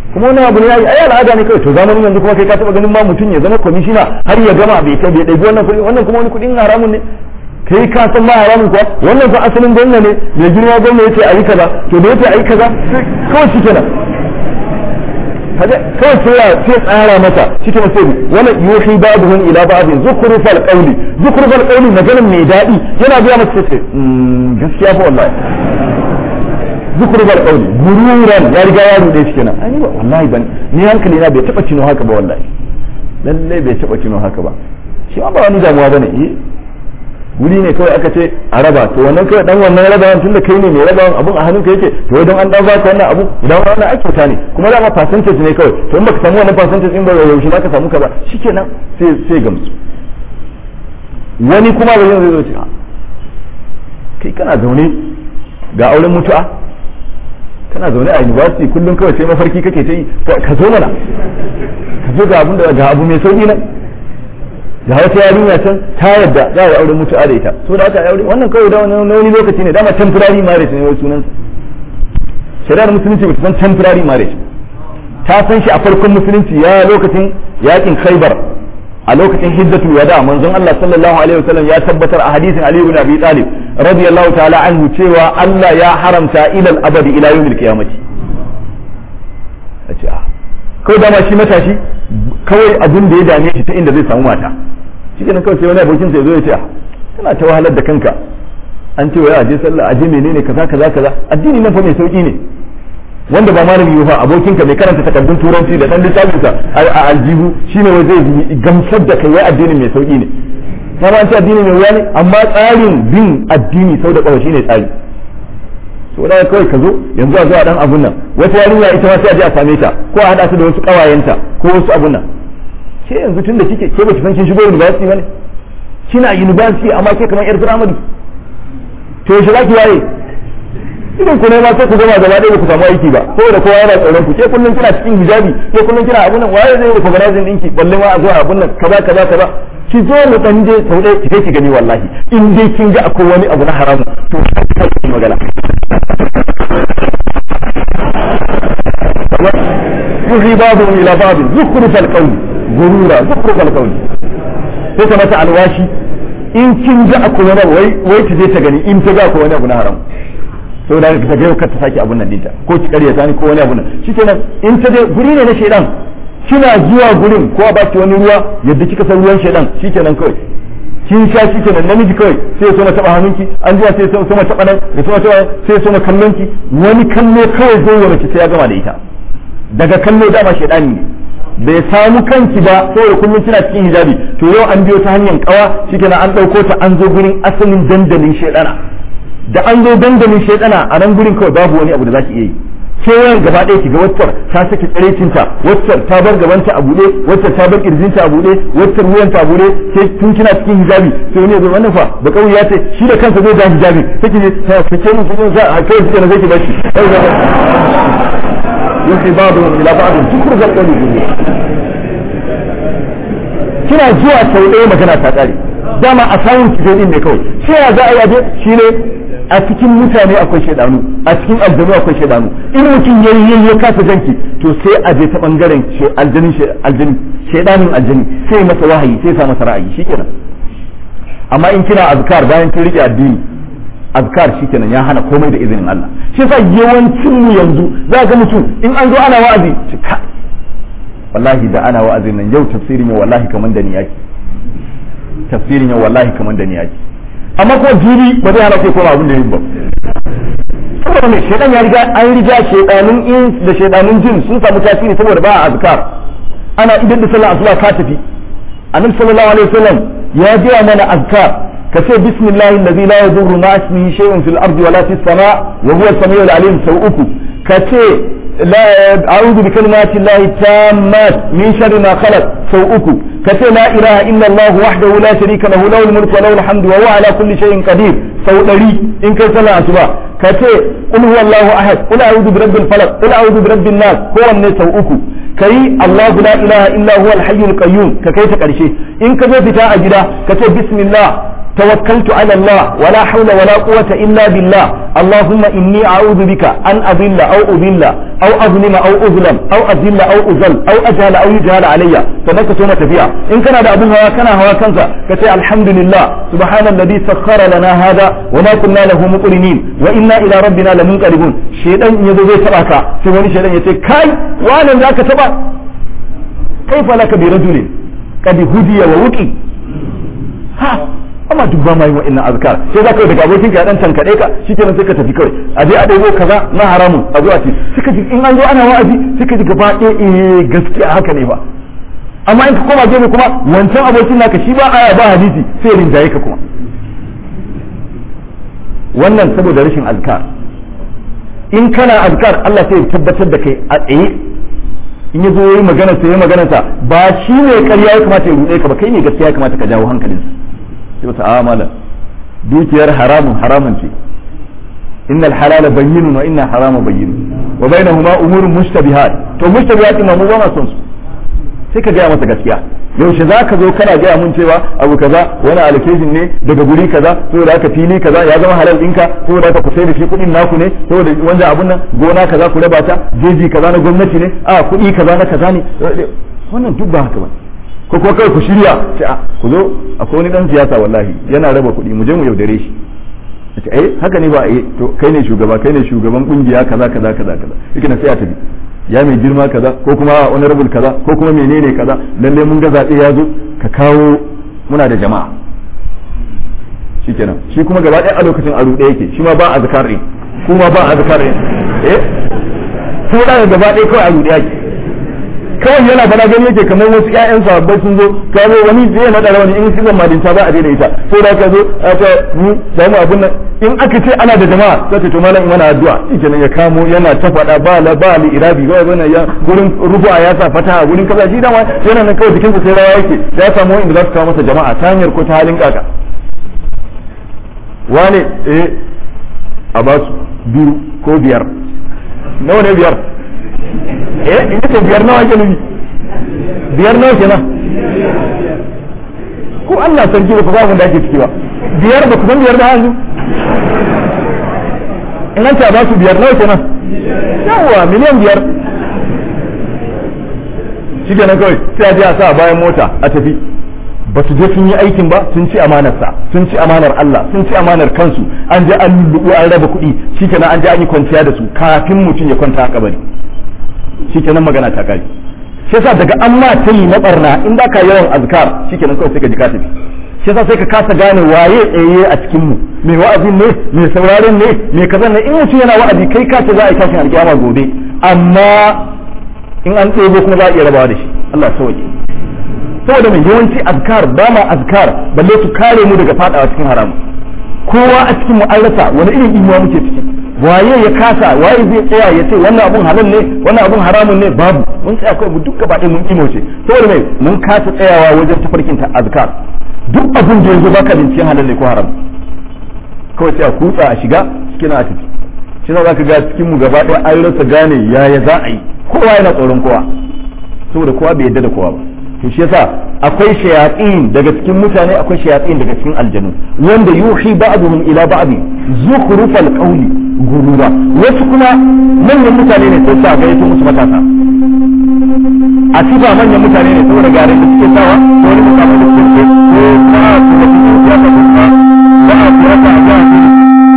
kuma wani abu ne yayi ai al'ada ne kawai to zamanin yanzu kuma kai ka taba ganin ma mutum ya zama kwamishina har ya gama bai kai bai ɗabi wannan kuɗi wannan kuma wani kuɗin haramun ne kai ka san ma haramun kuwa wannan fa asalin gwamna ne mai girma gwamna yace ayi kaza to da yace ayi kaza kawai shi kenan kaga kawai sai ya sai tsara masa shi kenan sai wala yuhi ba'dhum ila ba'dhin zukhrufal qawli zukhrufal qawli maganin mai daɗi yana biya masa sai gaskiya fa wallahi zukhrufal qawli gururan ya riga ya rude shi kenan ai wallahi ban ni hankali na bai taba cino haka ba wallahi lalle bai taba cino haka ba shi ma ba wani damuwa bane eh wuri ne kawai aka ce a raba to wannan kawai dan wannan rabawan tun da kai ne mai rabawan abun a hannunka yake to idan an dan baka wannan abu idan wannan ake kyauta ne kuma dama percentage ne kawai to in baka samu wannan percentage in ba yaushe zaka samu kaza shikenan sai sai gamsu wani kuma ba zai zo ce kai kana zaune ga auren mutu'a kana zaune a university kullum kawai sai mafarki kake ta yi ka zo mana ka zo ga abun da ga abu mai sauki nan da wata yarinya can ta yadda za a aure mutu'a da ita so da aka aure wannan kawai da wani lokaci ne dama temporary marriage ne wai sunan shari'ar musulunci ba ta san temporary marriage ta san shi a farkon musulunci ya lokacin yakin khaybar a lokacin hijjatul wada manzon Allah sallallahu alaihi wasallam ya tabbatar a hadisin Ali ibn Abi Talib radiyallahu ta'ala anhu cewa Allah ya haramta ilal abadi ila yawmil qiyamati a ce kawai dama shi matashi kawai abin da ya dame shi ta inda zai samu mata shi kenan kawai sai wani abokin sai zo ya ce kana ta wahalar da kanka an ce wai aje sallah aje menene kaza kaza kaza addini nan fa mai sauki ne wanda ba malami yi fa abokin ka mai karanta takardun turanci da dan littafin sa a aljihu shine wai zai gamsar da kai wai addini mai sauki ne kuma an ce addini mai wuya ne amma tsarin bin addini sau da kawai shine tsari so da kawai ka zo yanzu a zuwa dan abun nan wata yarinya ita ma sai a je a same ta ko a hada su da wasu kawayenta ko wasu abun nan ke yanzu tun da kike ke ba ki san kin shigo university bane kina university amma ke kamar yar primary to yaushe za ki waye idan ku ne ma sai ku gama gaba ɗaya ba ku samu aiki ba saboda kowa yana tsoron ku ke kullum kina cikin hijabi ke kullum kina abun nan waye zai recognize ɗinki balle ma a zo abun nan kaza kaza kaza ki zo mu dan je sau ɗaya ki ki gani wallahi in dai kin ga akwai wani abu na haramu to ki magana yuhi babu ila babu zukhrufal qawli gurura zukhrufal qawli sai ka mata alwashi in kin ga akwai wani abu wai wai ta je ta gani in ta ga akwai wani abu na haram saboda haka ta ga kar ta sake abun nan dinta ko ki karya ta ni ko wani abu nan shikenan in ta je guri ne na shedan kina zuwa gurin ko a baki wani ruwa yadda kika san ruwan shedan shikenan kawai kin sha shikenan namiji kawai sai ya so ma taba hannunki an jiya sai ya so ma taba nan ya so ma taba sai ya so ma kallon ki wani kallo kawai zai yi mace sai ya gama da ita daga kallo dama shedani ne bai samu kanki ba saboda kullum kina cikin hijabi to yau an biyo ta hanyar kawa shikenan an dauko ta an zo gurin asalin dandalin shedana da an zo dandalin shedana a nan gurin kawai babu wani abu da zaki iya yi kewayen gaba ɗaya kiga waccar ta saki tsirecinta waccar ta bar gabanta a buɗe waccar ta bar kirjinta a buɗe waccar wuyanta a buɗe sai tun kina cikin hijabi sai wani ya zo wannan fa ba kawai ya ce shi da kansa zai da hijabi sai ki ne ta fice mun kudin sa a kai suke na zai ki bashi yake babu ila babu tukur zal qawli bihi kina zuwa sau ɗaya magana ta ƙare dama a samun ki din ne kawai sai ya za a yaje shine a cikin mutane akwai shaidanu a cikin aljanu akwai shaidanu in mutum ya yi ya kasa janki to sai a je ta bangaren aljanin aljani shaidanin aljani sai masa wahayi sai sa masa ra'ayi shikenan amma in kina azkar bayan kin rike addini azkar shikenan ya hana komai da izinin Allah shi yasa yawancin mu yanzu za ga mutum in an zo ana wa'azi ka wallahi da ana wa'azin nan yau tafsirin yau wallahi kaman da ni yaki tafsirin yau wallahi kaman da ni yaki amma ko jibi ba zai hana kai koma abin da yi ba saboda mai shaidan ya riga an riga shaidanun in da shaidanun jin sun samu tasiri saboda ba a azkar ana idan da sallah asuba ka tafi annabi sallallahu alaihi wasallam ya gaya mana azkar ka ce bismillahi allazi la yadurru ma ismihi shay'un fil ardi wala fis sama wa huwa as-sami'ul alim sau uku ka ce لا أعوذ بكلمات الله التامات من شر ما خلق سو أكو كتي لا إله إلا الله وحده لا شريك له له الملك وله الحمد وهو على كل شيء قدير سو دري إن كان صلى أسبا كتي قل هو الله أحد قل أعوذ برب الفلق قل أعوذ برب الناس هو الناس سو أكو كي الله لا إله إلا هو الحي القيوم ككي تكرشي إن كذا فتاة أجدا كتي بسم الله توكلت على الله ولا حول ولا قوة إلا بالله اللهم إني أعوذ بك أن أضل أو أضل أو أظلم أو أظلم أو أذل أو أذل أو أجهل أو يجهل علي فذلك سنة فيها إن كان هذا أبو هوا كان هوا كنزا كتي الحمد لله سبحان الذي سخر لنا هذا وما كنا له مقرنين وإنا إلى ربنا لمنقلبون شيطان يزوي سبعك سواني شيطان يتي كاي وانا ذاك سبع كيف لك برجل قد هدي ووقي ها amma duk ba ma yi wa'annan azkar sai za ka daga abokin ka dan tankade ka shikenan sai ka tafi kawai a je a ɗebo kaza na haramun a zuwa ce suka ji in an zo ana wa'azi suka ji gaba ɗaya eh gaskiya haka ne ba amma in ka koma gefe kuma wancan abokin naka shi ba aya ba hadisi sai rinjaye ka kuma wannan saboda rashin azkar in kana azkar Allah sai ya tabbatar da kai a tsaye in ya zo yi magana sai ya magana sa ba shi ne ƙarya ya kamata ya ruɗe ka ba kai ne gaskiya ya kamata ka jawo hankalinsa sai wata amala dukiyar haramun haramun ce innal halala bayyinun wa innal harama bayyinun wa bainahuma umurun mushtabihat to mushtabihat ma mu ba ma son su sai ka gaya masa gaskiya yaushe za ka zo kana gaya mun cewa abu kaza wani allocation ne daga guri kaza saboda haka fili kaza ya zama halal ɗinka saboda haka ku sai da shi kuɗin naku ne saboda wanda abun nan gona kaza ku raba ta jeji kaza na gwamnati ne a kuɗi kaza na kaza ne wannan duk ba haka ba ko kuma kai ku shirya sai a ku zo akwai wani dan siyasa wallahi yana raba kuɗi mu je mu yaudare shi ce eh haka ne ba eh to kai ne shugaba kai ne shugaban kungiya kaza kaza kaza kaza yake na sai a tafi ya mai girma kaza ko kuma honorable kaza ko kuma menene kaza lalle mun ga zaɓe ya zo ka kawo muna da jama'a shikenan shi kuma gaba ɗaya a lokacin a ruɗe yake shi ma ba a zakar ɗin kuma ba a zakar ɗin eh ko da gaba ɗaya kawai a ruɗe yake kawai yana fara gani yake kamar wasu ƴaƴan sahabbai sun zo ka zo wani zai na da wani in sizan madinta ba a daina ita sai da ka zo a ta mu samu abun nan in aka ce ana da jama'a sai to malam mana addu'a shikenan ya kamo yana ta faɗa ba la ba li irabi ba bana ya gurin rubu'a ya sa fata gurin kaza shi dama yana nan kawai jikinsa sai rawa yake ya samu wanda za su kawo masa jama'a ta hanyar ko ta halin kaka wane eh a ba su biyu ko biyar nawa ne biyar eh in ce biyar nawa ke nufi biyar nawa kenan ko Allah sarki ba ku ba mun da ake ciki ba biyar ba ku san biyar da hannu in an ta ba su biyar nawa kenan yawa miliyan biyar shi kenan kawai sai a je a sa a bayan mota a tafi ba su je sun yi aikin ba sun ci amanarsa sun ci amanar Allah sun ci amanar kansu an je an lulluɓu an raba kuɗi shi kenan an je an yi kwanciya da su kafin mutum ya kwanta a kabari shikenan magana ta kare shi yasa daga an ma ta yi na barna in da ka yawan azkar shikenan kawai sai ka ji ka tafi shi yasa sai ka kasa gane waye tsaye a cikin mu mai wa'azin ne mai sauraron ne mai kaza ne in mutum yana wa'azi kai ka ce za a yi tashin alkiyama gobe amma in an ɗebo kuma za a iya rabawa da shi Allah sauke saboda mai yawanci azkar ba ma azkar balle su kare mu daga fadawa cikin haramu kowa a cikin mu an rasa wani irin imuwa muke ciki waye ya kasa waye zai tsaya ya ce wannan abun halal ne wannan abun haramun ne babu mun tsaya kawai mu duk gaba ɗaya mun imo ce saboda mai mun kasa tsayawa wajen tafarkin ta azkar duk abun da yanzu baka binciken halal ne ko haram kawai sai a kutsa a shiga cikin a tafi shi za ka ga cikin mu gaba ɗaya an rasa gane yaya za a yi kowa yana tsoron kowa saboda kowa bai yadda da kowa ba to shi yasa akwai shayatin daga cikin mutane akwai shayatin daga cikin aljanu wanda yuhi ba'dhum ila ba'd zukhrufal qawli gurura wasu kuma manyan mutane ne sai sa gaito musu matasa a sifa manyan mutane ne saboda garin da suke sawa ko wani mutane da suke ko ba su da cikin siyasa ko ba ba a siyasa a jihar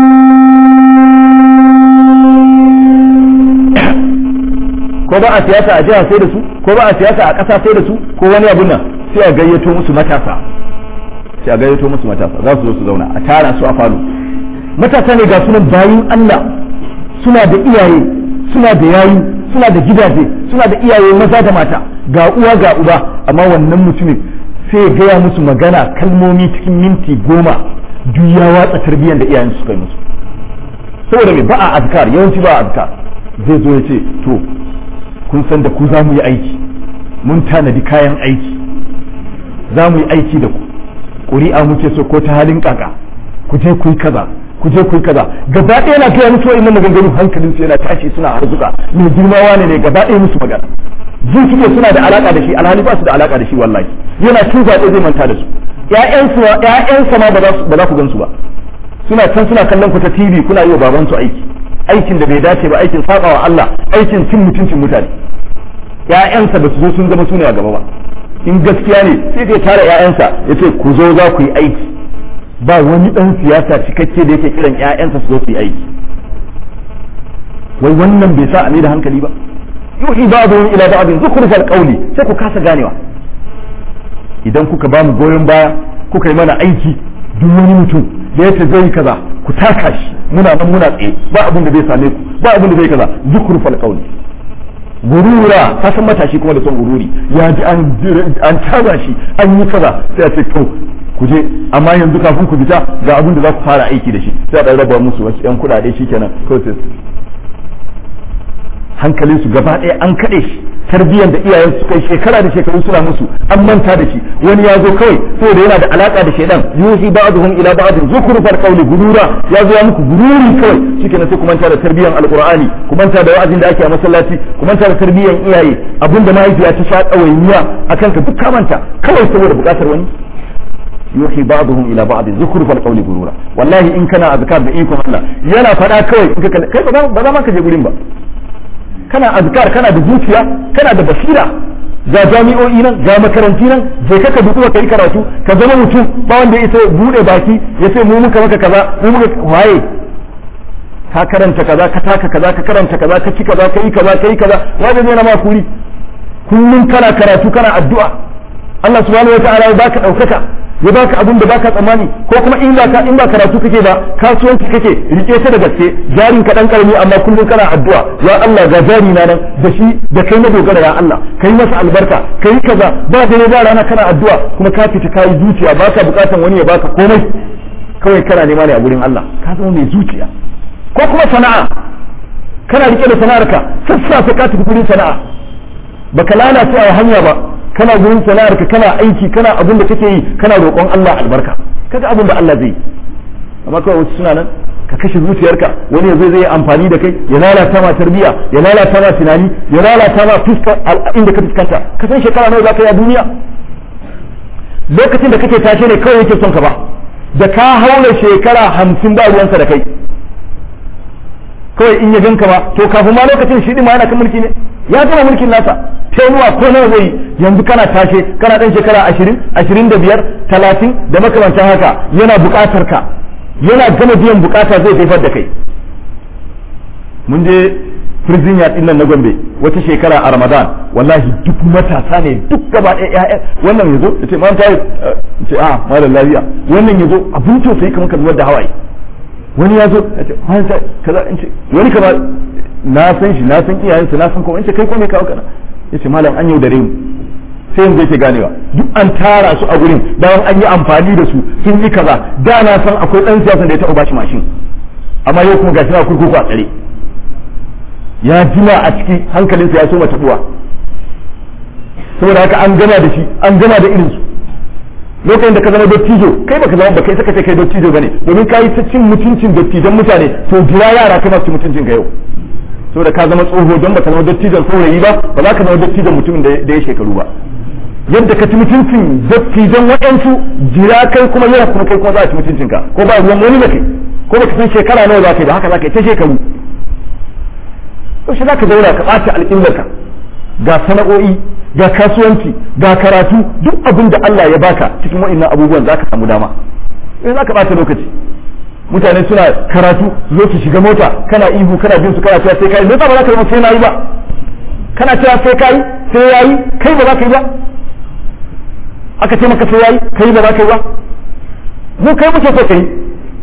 ko ba a siyasa a jiha sai da su ko ba a siyasa a ƙasa sai da su ko wani abu nan sai a gayyato musu matasa sai a gayyato musu matasa za su zo su zauna a tara su a falo matasa ne ga sunan bayin Allah suna da iyaye suna da yayi suna da gidaje suna da iyaye maza da mata ga uwa ga uba amma wannan mutumin sai ya gaya musu magana kalmomi cikin minti goma duk ya watsa tarbiyyar da iyayen suka yi musu saboda me ba a azkar yawanci ba a azkar zai zo ya ce to kun san da ku za mu yi aiki mun tanadi kayan aiki za mu yi aiki da ku ƙuri'a muke so ko ta halin kaka ku je ku yi kaza ku je ku yi kaza gaba ɗaya na gaya musu wa'in maganganu hankalin su yana tashi suna harzuka mai girma wane ne gaba ɗaya musu magana jin suke suna da alaka da shi alhali ba su da alaka da shi wallahi yana cin zaɓe zai manta da su ƴaƴansu ƴaƴansa ma ba za ku gansu ba suna can suna kallon ku ta TV kuna yi wa baban su aiki aikin da bai dace ba aikin sabawa Allah aikin cin mutuncin mutane ƴaƴansa ba su zo sun zama sune a gaba ba in gaskiya ne sai ya tara ƴaƴansa ya ce ku zo za ku yi aiki ba wani ɗan siyasa cikakke da yake kiran ƴaƴansa su zo su yi aiki wai wannan bai sa a da hankali ba yuhi ba'dhum ila ba'dhin zukhrufal qawli sai ku kasa ganewa idan kuka ba mu goyon baya kuka yi mana aiki duk wani mutum da yace zai kaza ku taka shi muna nan muna tsaye ba abin da zai same ku ba abin da zai kaza zukhrufal qawli gurura ka san matashi kuma da son gururi ya ji an an taza shi an yi kaza sai a ce to ku je amma yanzu kafin ku fita ga abin da za ku fara aiki da shi sai a dan raba musu wasu yan kuɗaɗe shikenan kawai sai hankalin su gaba ɗaya an kaɗe shi tarbiyyar da iyayen su kai shekara da shekaru suna musu an manta da shi wani ya zo kawai saboda yana da alaka da shaidan yuhi ba'dhum ila ba'd zukhrufal qawli gurura ya zo ya muku gururi kawai shikenan sai ku manta da tarbiyyar alqur'ani ku manta da wa'azin da ake a masallaci ku manta da tarbiyyar iyaye abinda mahaifiya ta sha ɗawainiya akan ka duk ka manta kawai saboda buƙatar wani yuhi ba'dhum ila ba'd zukhrufal qawli gurura wallahi in kana azkar da ikon Allah yana faɗa kawai in ka kai ba za ma ka je gurin ba kana azkar kana da zuciya kana da basira ga jami'o'i nan ga makaranti nan je ka duku ka yi karatu ka zama mutum ba wanda ya bude baki ya ce mu muka maka kaza mu muka waye ka karanta kaza ka taka kaza ka karanta kaza ka ci kaza ka yi kaza ka yi kaza wanda zai na ma kuri kullum kana karatu kana addu'a Allah subhanahu wataala ya baka daukaka ya baka abin da baka tsammani ko kuma in ba in ba karatu kake ba kasuwanci kake rike ta da gaske jarin ka dan karami amma kullum kana addu'a ya Allah ga jari na nan da shi da kai na dogara ya Allah kai masa albarka kai kaza ba dare ba rana kana addu'a kuma ka fita kai zuciya baka bukatan wani ya baka komai kawai kana nema ne a gurin Allah ka zama mai zuciya ko kuma sana'a kana rike da sana'arka sassafe ka tafi gurin sana'a baka lalace a hanya ba kana gurin sana'ar ka kana aiki kana abin da kake yi kana roƙon Allah albarka kaga abin da Allah zai yi amma kawai wasu suna nan ka kashe zuciyarka wani ya zai zai amfani da kai ya lalata ma tarbiya ya lalata ma tunani ya lalata ma fuskar inda ka fuskanta ka san shekara nawa za ka yi a duniya lokacin da kake tashe ne kawai yake son ka ba da ka haula shekara hamsin ba ruwansa da kai kawai in ya ganka ba to kafin ma lokacin shi ma yana kan mulki ne ya gama mulkin nasa tenuwa ko nawa zai yanzu kana tashe kana dan shekara ashirin ashirin da biyar talatin da makamantan haka yana buƙatar ka yana gama biyan bukata zai haifar da kai mun je prison yard din nan na Gombe wata shekara a Ramadan wallahi duk matasa ne duk gaba ɗaya ƴaƴa wannan yazo yace man tayi ce a malam lafiya wannan yazo abun tausayi kamar ka zubar da hawaye wani yazo yace man tayi kaza in ce wani kaza na san shi na san iyayensa na san kuma in ce kai ko me kawo kana yace malam an yaudare mu sai yanzu yake ganewa duk an tara su a gurin bayan an yi amfani da su sun yi kaza da na san akwai dan siyasa da ya taɓa bashi mashin amma yau kuma gashi na kurkuku a tsare ya jima a ciki hankalinsa ya soma tabuwa saboda haka an gana da shi an gana da irinsu lokacin da ka zama dottijo kai baka zama baka saka ce kai dottijo bane domin ka yi ta cin mutuncin dottijan mutane to jira yara kai masu mutuncin ka yau saboda ka zama tsoho don baka zama dottijon saurayi ba ba za ka zama dottijon mutumin da ya shekaru ba yadda ka ci mutuncin dattijan waɗansu jira kai kuma yau kuma kai kuma za a ci mutuncinka ko ba ruwan wani da kai ko baka san shekara nawa za ka yi ba haka za ka yi ta shekaru yaushe za ka zauna ka ɓace al'illarka ga sana'o'i ga kasuwanci ga karatu duk abin da Allah ya baka cikin wa'annan abubuwan za ka samu dama in za ka ɓata lokaci mutane suna karatu zo su shiga mota kana ihu kana bin su kana cewa sai kai me ba za ka yi sai na yi ba kana cewa sai kai sai yayi kai ba za ka yi ba aka ce maka sai yayi kai ba za ka yi ba mu kai muke so kai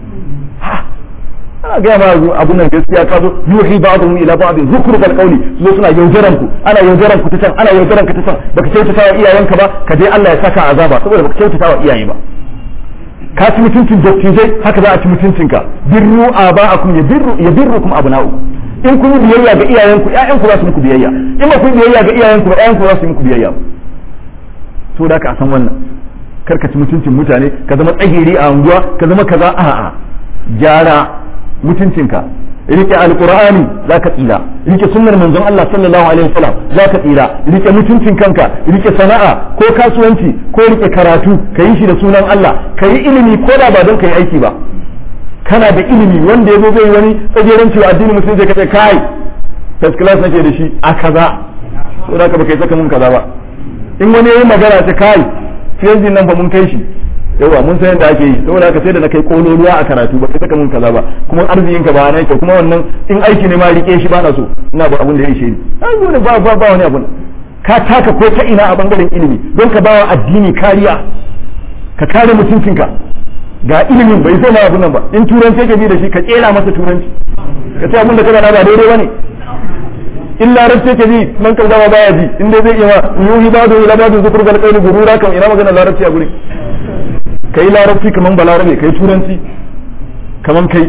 ana gaya ma abun nan gaskiya ka zo yuhi ba'dhum ila ba'd zukhrufal qawli zo suna yaudaran ku ana yaudaran ku ta can ana yaudaran ka ta can baka kyautata wa iyayenka ba ka je Allah ya saka azaba saboda baka kyautata wa iyaye ba ka ci mutuncin dattijai haka za a ci mutuncinka birru aba'akum yabirru yabirrukum abna'u in kun yi biyayya ga iyayenku ƴaƴanku za su muku biyayya in ba kun biyayya ga iyayenku ba ƴaƴanku za su yi muku biyayya to da ka san wannan kar ka ci mutuncin mutane ka zama tsagiri a unguwa ka zama kaza a'a gyara mutuncinka rike alqur'ani zaka tsira rike sunnar manzon Allah sallallahu alaihi wasallam zaka tsira rike mutuncin kanka rike sana'a ko kasuwanci ko rike karatu ka yi shi da sunan Allah ka yi ilimi ko da ba don ka yi aiki ba kana da ilimi wanda yazo zai wani tsageren cewa addinin musulunci ka ce kai first class nake da shi a kaza so da ka baka yi saka mun kaza ba in wani yayi magana ta kai fiye nan ba mun kai shi yawa mun san yadda ake yi saboda haka sai da na kai kololuwa a karatu ba kai saka mun kaza ba kuma arzikin ka ba na yake kuma wannan in aiki ne ma rike shi ba na so ina ba abun da ya ishe ni ai ba ba ba wani abun ka taka ko ta ina a bangaren ilimi don ka bawa addini kariya ka kare mutuncinka ga ilimin bai sai na abun nan ba in turanci ka bi da shi ka kera masa turanci ka ce abun da kana ba daidai bane in larabci ka ji man kan zama baya ji in dai zai iya ma yuhi badu ila badu zukur gal qawli gurura kan ina magana larabci a gurin kai larabci kaman balarabe kai turanci kaman kai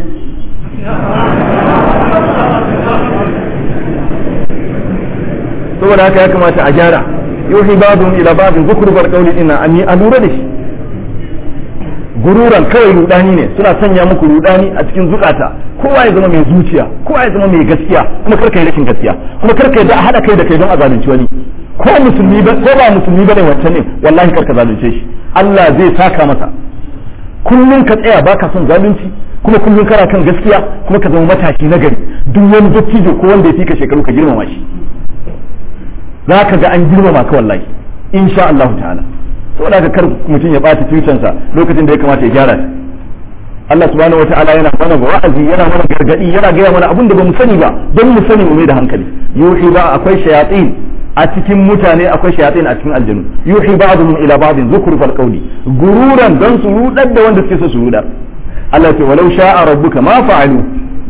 saboda haka ya kamata a gyara yuhi badu ila badu zukur gal qawli ina an a lura da shi gururan kawai rudani ne suna sanya muku rudani a cikin zukata kowa ya zama mai zuciya kowa ya zama mai gaskiya kuma karka yi rashin gaskiya kuma karka yi da a haɗa kai da kai don a zalunci wani ko musulmi ba ko ba musulmi bane wancan ne wallahi karka zalunce shi Allah zai saka masa kullun ka tsaya baka son zalunci kuma kullun kana kan gaskiya kuma ka zama matashi na gari duk wani dattijo ko wanda ya fika shekaru ka girmama shi za ka ga an girmama ka wallahi insha Allah ta'ala saboda haka kar mutum ya ɓata tutansa lokacin da ya kamata ya gyara shi Allah subhanahu wata'ala yana mana wa'azi yana mana gargadi yana gaya mana abin da bamu sani ba don mu sani mu mai da hankali yuhi ba akwai shayatin a cikin mutane akwai shayatin a cikin aljanu yuhi ba'dhum ila ba'dhin zukhrufal qawli gururan don su rudar da wanda suke so su rudar Allah ce walau sha'a rabbuka ma fa'alu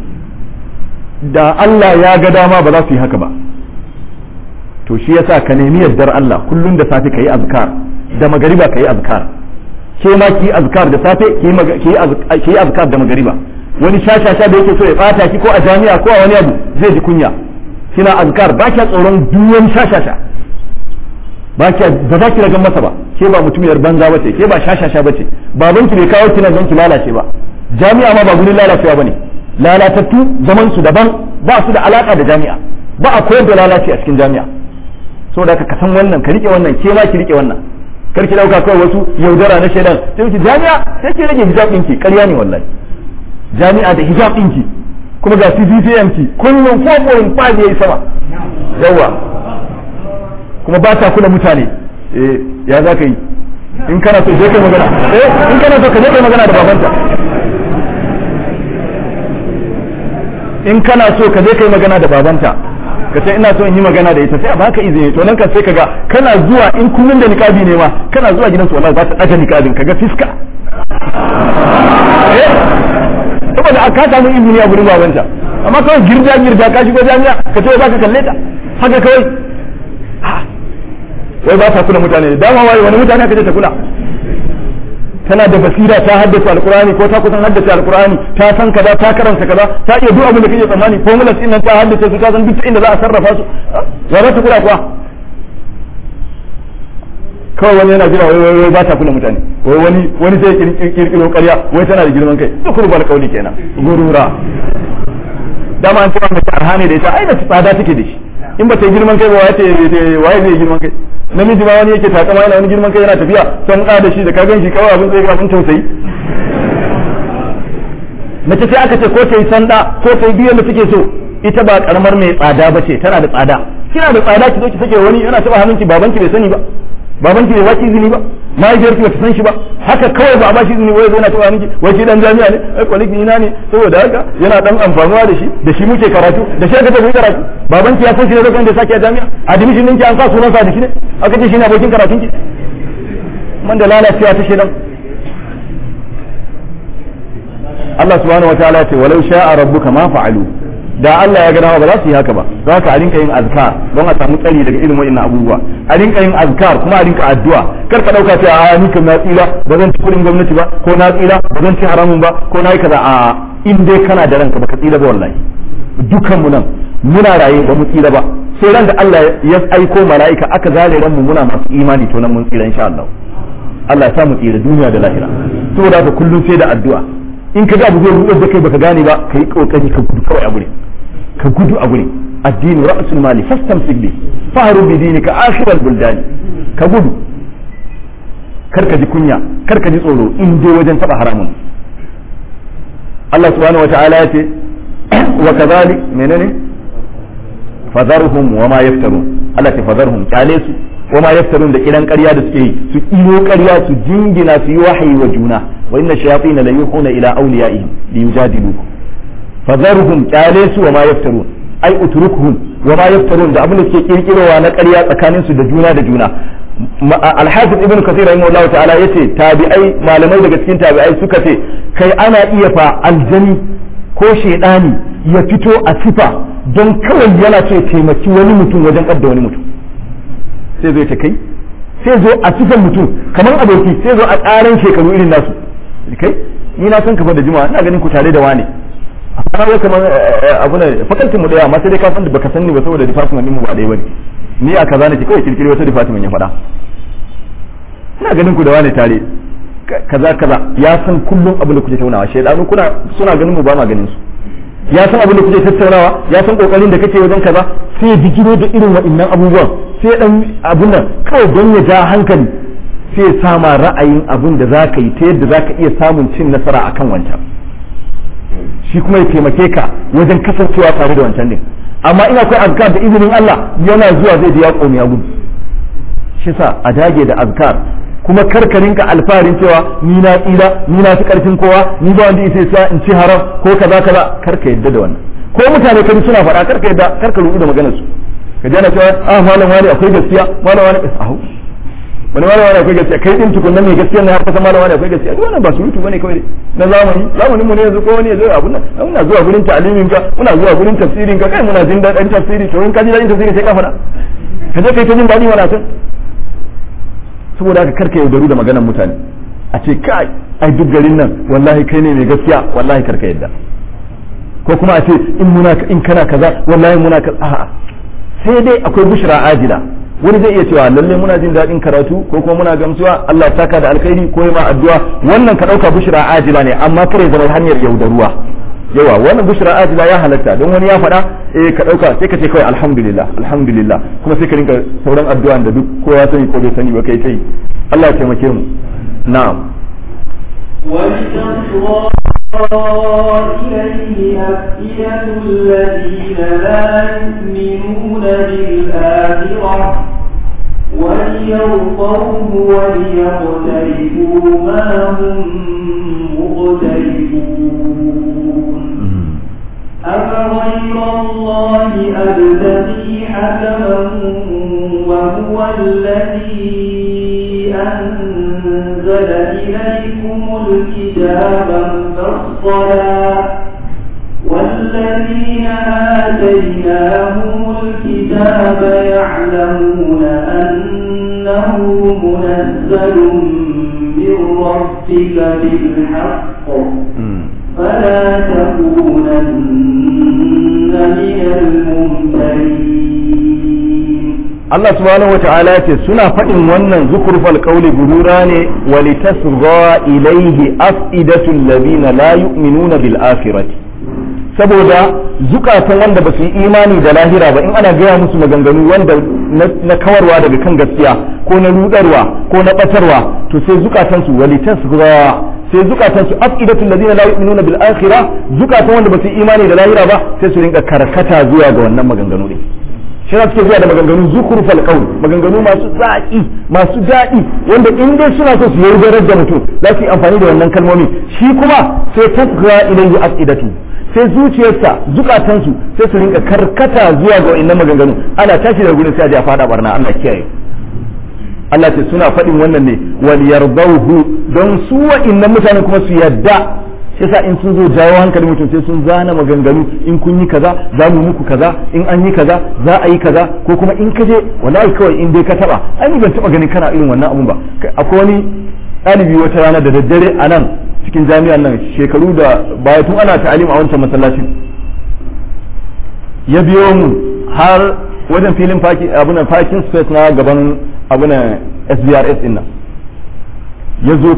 da Allah ya ga dama ba za su yi haka ba to shi yasa ka nemi yardar Allah kullun da safe kayi azkar da magariba kayi azkar ke ma ki azkar da safe ki yi azkar da magariba wani shashasha da yake so ya bata ki ko a jami'a ko a wani abu zai ji kunya kina azkar ba kya tsoron duwan shashasha ba kya ba za ki ragan masa ba ke ba mutumiyar banza bace ke ba shashasha bace baban ki bai kawo kina don ki lalace ba jami'a ma ba gurin lalacewa bane lalatattu zaman su daban ba su da alaka da jami'a ba a koyar da lalace a cikin jami'a saboda ka san wannan ka rike wannan ke ma ki rike wannan kar ki dauka kawai wasu yaudara na shaidan sai ki jami'a sai ki rage hijab ɗinki ƙarya ne wallahi jami'a da hijab ɗinki kuma ga CGPM ki kullum 4.5 yayi sama yawa kuma ba ta kula mutane eh ya za ka yi in kana so je kai magana eh in kana so ka je kai magana da babanta in kana so ka je kai magana da babanta ka ce ina so in yi magana da ita sai a baka izini to nan kan sai kaga kana zuwa in kullun da niqabi ne ma kana zuwa gidansu wallahi za ta daga niqabin kaga fiska eh saboda ka samu izini a gurin babanta amma kawai girja girja ka shigo jami'a ka ce za ka kalle ta haka kawai wai ba ta kula mutane dama wai wani mutane ka ce ta kula tana da basira ta haddace alkurani ko ta kusan haddace alkurani ta san kaza ta karanta kaza ta iya duk abin da kake tsammani formulas din nan ta haddace su ta san duk inda za a sarrafa su ya za ta kula kuwa kawai wani yana jira wai wai ba ta kula mutane wai wani wani sai kirkiro ƙarya wai tana da girman kai duk rubar kauli kenan gurura dama an ce mai arhane da ita ai da tsada take da shi in ba ta yi girman kai ba waye waye zai girman kai namiji ma wani yake takama yana wani girman kai yana tafiya son da shi da ka gan shi kawai abin tsaye abin tausayi mace sai aka ce ko ta yi sanda ko ta yi biyan da suke so ita ba karamar mai tsada ba ce tana da tsada kina da tsada ki zo ki sake wani yana taba hannunki babanki bai sani ba babanki bai baki izini ba mahaifiyarki bata san shi ba haka kawai ba a bashi izini wai yana taba hannunki wai shi dan jami'a ne ai kwaliki ina ne saboda haka yana dan amfanuwa da shi da shi muke karatu da shi aka tafi karatu babanki ya san shi ne lokacin da sake a jami'a admission ɗinki an sa sunansa da shi ne aka ce shi ne abokin karatunki man da lalacewa ta shedan Allah subhanahu wa ta'ala ce walau sha'a rabbuka ma fa'alu da Allah ya ga dama ba za su yi haka ba za ka a rinka yin azkar don a samu tsari daga irin wa'annan abubuwa a rinka yin azkar kuma a rinka addu'a kar ka dauka cewa a ni kan na tsira ba zan ci kudin gwamnati ba ko na tsira ba zan ci haramun ba ko na yi kaza a in dai kana da ranka baka tsira ba wallahi dukan mu nan muna raye ba mu tsira ba sai ran da Allah ya aiko mala'ika aka zare ran mu muna masu imani to nan mun tsira insha Allah Allah ya sa mu tsira duniya da lahira saboda haka kullum sai da addu'a in ka ga abu zai rudar da kai baka gane ba kai kokari ka gudu kawai a gure ka gudu a gure addini ra'sul mali fastamsik bi fahru bi dinika akhiral buldani ka gudu kar ka ji kunya kar ka ji tsoro in dai wajen taba haramun Allah subhanahu wata'ala ya ce wa kadhalik menene fadharhum wa ma yaftarun Allah ta fadharhum kyale su wa ma yaftarun da kiran ƙarya da suke yi su iyo ƙarya su jingina su yi wahayi wa juna wa inna shayatin la yuhuna ila awliyaihim li yujadilukum fadharhum kyale su wa ma yaftarun ai utrukuhum wa ma yaftarun da abin da suke kirkirowa na ƙarya tsakanin su da juna da juna alhafiz ibn kathir rahimahullahu ta'ala yace tabi'ai malamai daga cikin tabi'ai suka ce kai ana iya fa aljani ko shedani ya fito a sifa don kawai yana ce taimaki wani mutum wajen kadda wani mutum sai zai ta kai sai zo a sifan mutum kamar aboki sai zo a ƙaran shekaru irin nasu kai ni na san kafa da juma'a ina ganin ku tare da wane amma wai kamar abu ne fakaltin mu daya amma sai dai ka san baka san ni ba saboda department din mu ba dai bane ni a kaza nake kawai kirkiri wata department ya faɗa ina ganin ku da wane tare kaza kaza ya san kullum abin da kuke taunawa shaidanu kuna suna ganin mu ba ma ganin su ya san abin da kuke tattaunawa ya san kokarin da kake wajen kaza sai ya bijiro da irin waɗannan abubuwan sai dan abun nan kawai don ya ja hankali sai ya sama ra'ayin abin da zaka yi ta yadda zaka iya samun cin nasara akan wancan shi kuma ya taimake ka wajen kasancewa tare da wancan din amma ina akwai azkar da izinin Allah yana zuwa zai je ya komi ya gudu shi sa a dage da azkar kuma karkarin ka alfarin cewa ni na tsira ni na fi karfin kowa ni ba wanda isa sa in ci haram ko kaza kaza karka yadda da wannan ko mutane kari suna faɗa karka yadda karka rubu da maganar su ka ji ana cewa ah malam wani akwai gaskiya malam wani ahu wani malam wani akwai gaskiya kai din tukun nan mai gaskiya ne har kasa malam wani akwai gaskiya duk wannan ba surutu bane kawai na zamani zamanin mu ne yanzu ko wani ya zo abun nan muna zuwa gurin ta'alimin ka muna zuwa gurin tafsirin ka kai muna jin daɗin tafsiri to in ka ji daɗin tafsiri sai ka faɗa ka je kai ta jin daɗi wala san saboda haka karka yaudaru da maganar mutane a ce kai ai duk garin nan wallahi kai ne mai gaskiya wallahi karka yadda ko kuma a ce in muna in kana kaza wallahi muna ka a'a sai dai akwai bushra ajila wani zai iya cewa lalle muna jin daɗin karatu ko kuma muna gamsuwa Allah ya saka da alkhairi ko ma addu'a wannan ka ɗauka bushra ajila ne amma kare zama hanyar yaudaruwa yawa wannan bushra ajila ya halatta don wani ya faɗa eh ka ɗauka sai ka ce kawai alhamdulillah alhamdulillah kuma sai ka rinka sauran addu'a da duk kowa sani ko bai sani ba kai kai Allah ya taimake mu na'am إليه أفئدة الذين لا يؤمنون بالآخرة وليرضوه وليقترفوا ما هم مقترفون أفغير الله أبتغي حكما وهو الذي أنزل إليكم الكتاب مفصلا والذين آتيناهم الكتاب يعلمون أنه منزل من ربك بالحق فلا تكونن من الممترين Allah subhanahu wata'ala ce suna faɗin wannan zukurfal qawli gurura ne wa litasgha ilayhi afidatul ladina la yu'minuna bil akhirati saboda zukatan wanda ba su yi imani da lahira ba in ana gaya musu maganganu wanda na kawarwa daga kan gaskiya ko na rudarwa ko na batarwa to sai zukatan su wa litasgha sai zukatan su afidatul ladina la yu'minuna bil akhirah zukatan wanda ba su yi imani da lahira ba sai su rinka karkata zuwa ga wannan maganganu ne shi na suke zuwa da maganganu zukurfal qaul maganganu masu zaki masu daɗi wanda in dai suna so su yaudarar da mutum za su yi amfani da wannan kalmomi shi kuma sai tasga ilayhi afidatu sai zuciyarsa zukatansu sai su rinka karkata zuwa ga wannan maganganu ana tashi daga gurin sai a je a fada barna Allah kiyaye Allah ce suna faɗin wannan ne wal yardauhu don su wa'innan mutanen kuma su yadda yasa in sun zo jawo hankali mutum sai sun zana maganganu in kun yi kaza za mu muku kaza in an yi kaza za a yi kaza ko kuma in ka je wallahi kawai in dai ka taba ai ban taba ganin kana irin wannan abun ba akwai wani ɗalibi wata rana da daddare a nan cikin jami'an nan shekaru da baya tun ana ta'alim a wancan masallacin ya biyo mu har wajen filin abunan parking space na gaban abunan SBRS din nan ya zo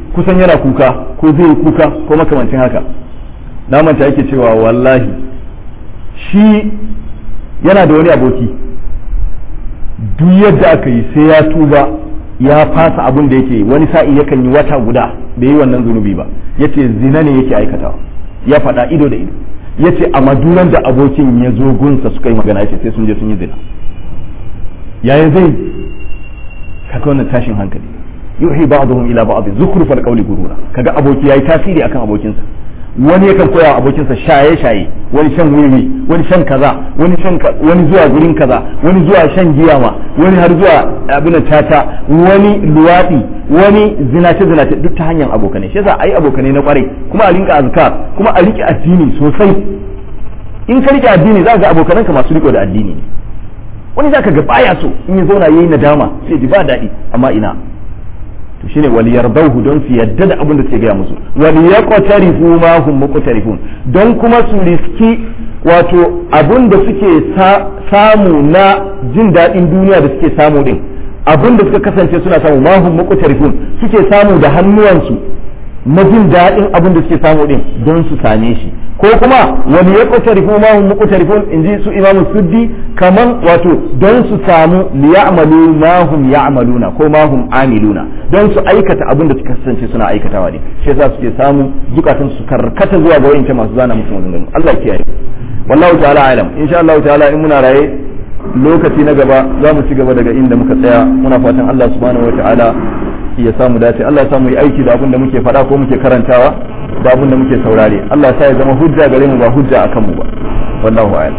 kusan yana kuka ko zai yi kuka ko makamancin haka na manta yake cewa wallahi shi yana da wani aboki duk yadda aka yi sai ya tuba ya fasa abin da yake wani sa'i yakan yi wata guda bai yi wannan zunubi ba yace zina ne yake aikatawa ya faɗa ido da ido yace a maduran da abokin ya zo gunsa suka yi magana yace sai sun je sun yi zina yaya zai kaga wannan tashin hankali yuhi ba'dhum ila ba'd zukhrufal qawli gurura kaga aboki yayi tasiri akan abokinsa wani yakan koya wa abokinsa shaye shaye wani shan wiwi wani shan kaza wani shan wani zuwa gurin kaza wani zuwa shan giya ma wani har zuwa abin tata wani luwadi wani zinace zinace duk ta hanyar abokanai shi yasa ai abokanai na kwarai kuma a rinka azkar kuma a rike addini sosai in ka rike addini za ka ga abokananka masu riko da addini ne wani za ka ga baya so in ya zauna yayi nadama sai ji ba daɗi amma ina to shine wal yardauhu don su yadda da abin da suke gaya musu wal yaqtarifu ma hum muqtarifun don kuma su riski wato abin da suke samu na jin daɗin duniya da suke samu din abin da suka kasance suna samu ma hum muqtarifun suke samu da hannuwansu na jin daɗin abin da suke samu din don su same shi ko kuma wani ya ƙutarifu ma hum muqtarifun in ji su imamu suddi kaman wato don su samu liya'malu ma hum ya'maluna ko ma hum amiluna don su aikata abin da suka kasance suna aikatawa ne shi yasa suke samu zukatan su karkata zuwa ga wayancan masu zana musu maganganu Allah ya kiyaye wallahu ta'ala alam insha Allah ta'ala in muna raye lokaci na gaba za mu ci gaba daga inda muka tsaya muna fatan Allah subhanahu wa ta'ala ya samu dace Allah ya samu yi aiki da abin da muke faɗa ko muke karantawa da abin da muke saurare Allah ya zama hujja gare mu ba hujja akan mu ba wallahu a'lam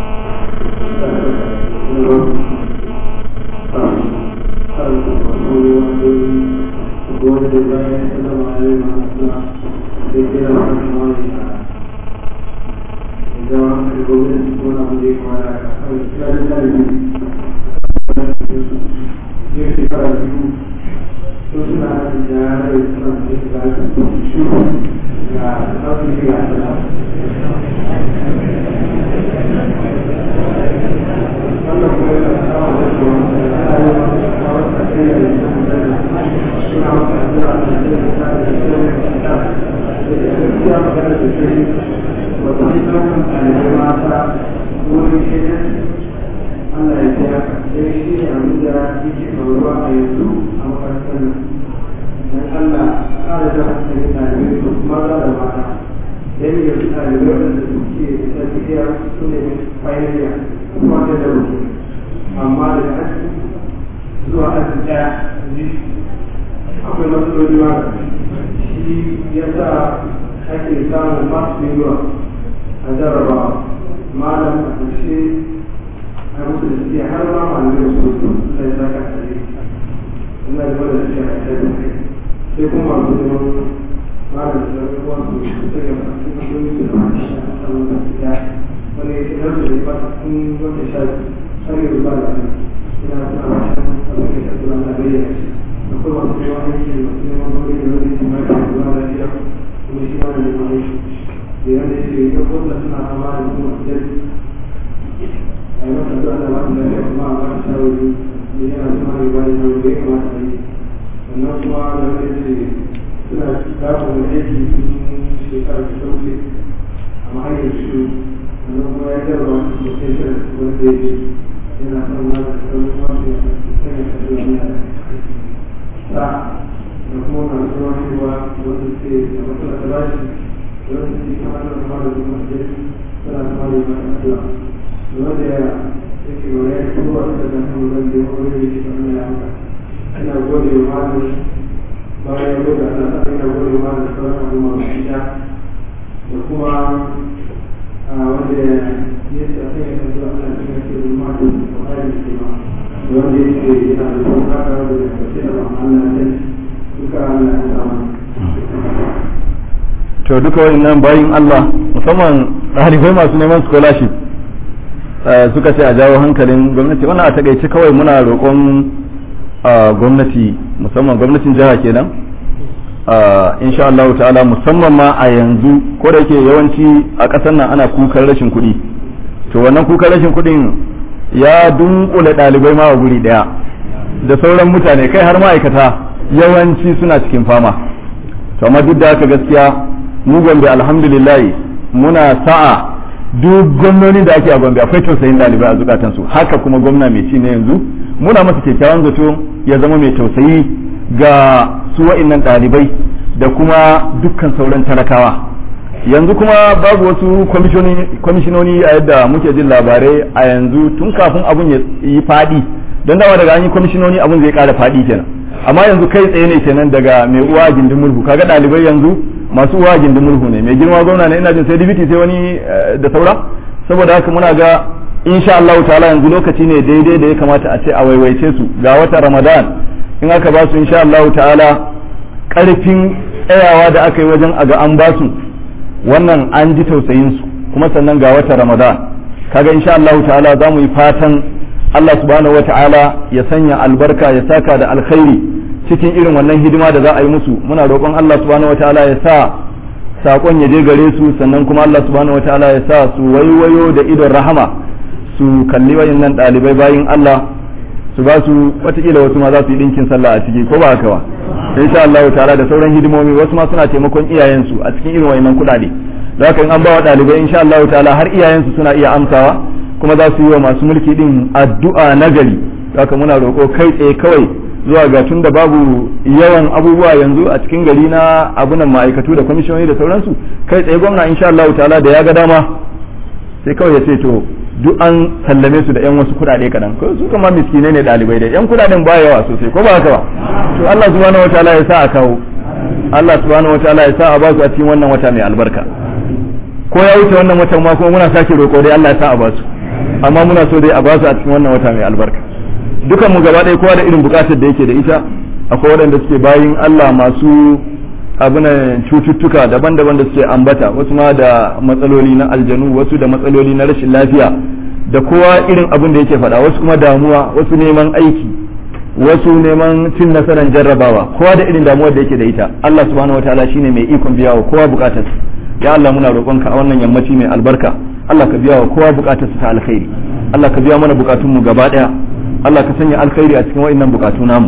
to duka wayannan bayin Allah musamman ɗalibai masu neman scholarship suka ce a jawo hankalin gwamnati wannan a takaice kawai muna roƙon gwamnati musamman gwamnatin jiha kenan insha Allah ta'ala musamman ma a yanzu ko da yake yawanci a ƙasar nan ana kukan rashin kuɗi to wannan kukan rashin kuɗin ya dunkule ɗalibai ma a guri ɗaya da sauran mutane kai har ma'aikata yawanci suna cikin fama to amma duk da haka gaskiya mu gombe alhamdulillah muna sa'a duk gwamnoni da ake a gombe akwai tausayin ɗalibai a zukatansu haka kuma gwamna mai ci na yanzu muna masa kyakkyawan zato ya zama mai tausayi ga su wa'innan ɗalibai da kuma dukkan sauran talakawa yanzu kuma babu wasu kwamishinoni a yadda muke jin labarai a yanzu tun kafin abun ya yi faɗi don dawa daga an yi kwamishinoni abun zai ƙara faɗi kenan amma yanzu kai tsaye ne kenan daga mai uwa gindin murhu kaga ɗalibai yanzu masu uwa gindin murhu ne mai girma gwamna ne ina jin sai dibiti sai wani da saura saboda haka muna ga insha Allah ta'ala yanzu lokaci ne daidai da ya kamata a ce a waiwaice su ga wata Ramadan in aka ba su insha Allah ta'ala karfin tsayawa da aka yi wajen a ga an ba su wannan an ji tausayin su kuma sannan ga wata Ramadan kaga insha Allah ta'ala za mu yi fatan Allah subhanahu wata'ala ya sanya albarka ya saka da alkhairi cikin irin wannan hidima da za a yi musu muna roƙon Allah subhanahu wata'ala ya sa sakon ya je gare su sannan kuma Allah subhanahu wata'ala ya sa su waiwayo da idon rahama su kalli wayannan ɗalibai bayin Allah su ba su watakila wasu ma za su yi ɗinkin sallah a ciki ko ba haka ba insha Allah ta'ala da sauran hidimomi wasu ma suna taimakon iyayensu a cikin irin wayannan kuɗaɗe da haka in an ba wa ɗalibai insha Allah ta'ala har iyayensu suna iya amsawa kuma za su yi wa masu mulki din addu'a nagari haka muna roƙo kai tsaye kawai zuwa ga tun da babu yawan abubuwa yanzu a cikin gari na abunan ma'aikatu da kwamishoni da sauransu kai tsaye gwamna insha Allah ta'ala da ya ga dama sai kawai ya ce to duk an sallame su da yan wasu kuɗaɗe kaɗan ko su kama miskinai ne ɗalibai da yan kuɗaɗen ba yawa sosai ko ba haka ba to Allah subhanahu wataala ya sa a kawo Allah subhanahu wataala ya sa a ba su a cikin wannan wata mai albarka ko ya wuce wannan watan ma kuma muna sake roƙo dai Allah ya sa a ba su amma muna so dai a ba su a cikin wannan wata mai albarka dukan mu gaba ɗaya kowa da irin buƙatar da yake da ita akwai waɗanda suke bayin Allah masu abunan cututtuka daban-daban da suke ambata wasu ma da matsaloli na aljanu wasu da matsaloli na rashin lafiya da kowa irin abin da yake faɗa wasu kuma damuwa wasu neman aiki wasu neman cin nasarar jarrabawa kowa da irin damuwar da yake da ita Allah subhanahu wataala shine mai ikon biya wa kowa bukatar ya Allah muna roƙonka a wannan yammaci mai albarka Allah ka biya wa kowa bukatar ta alkhairi Allah ka biya mana bukatun mu gaba daya Allah ka sanya alkhairi a cikin wa'annan bukatu namu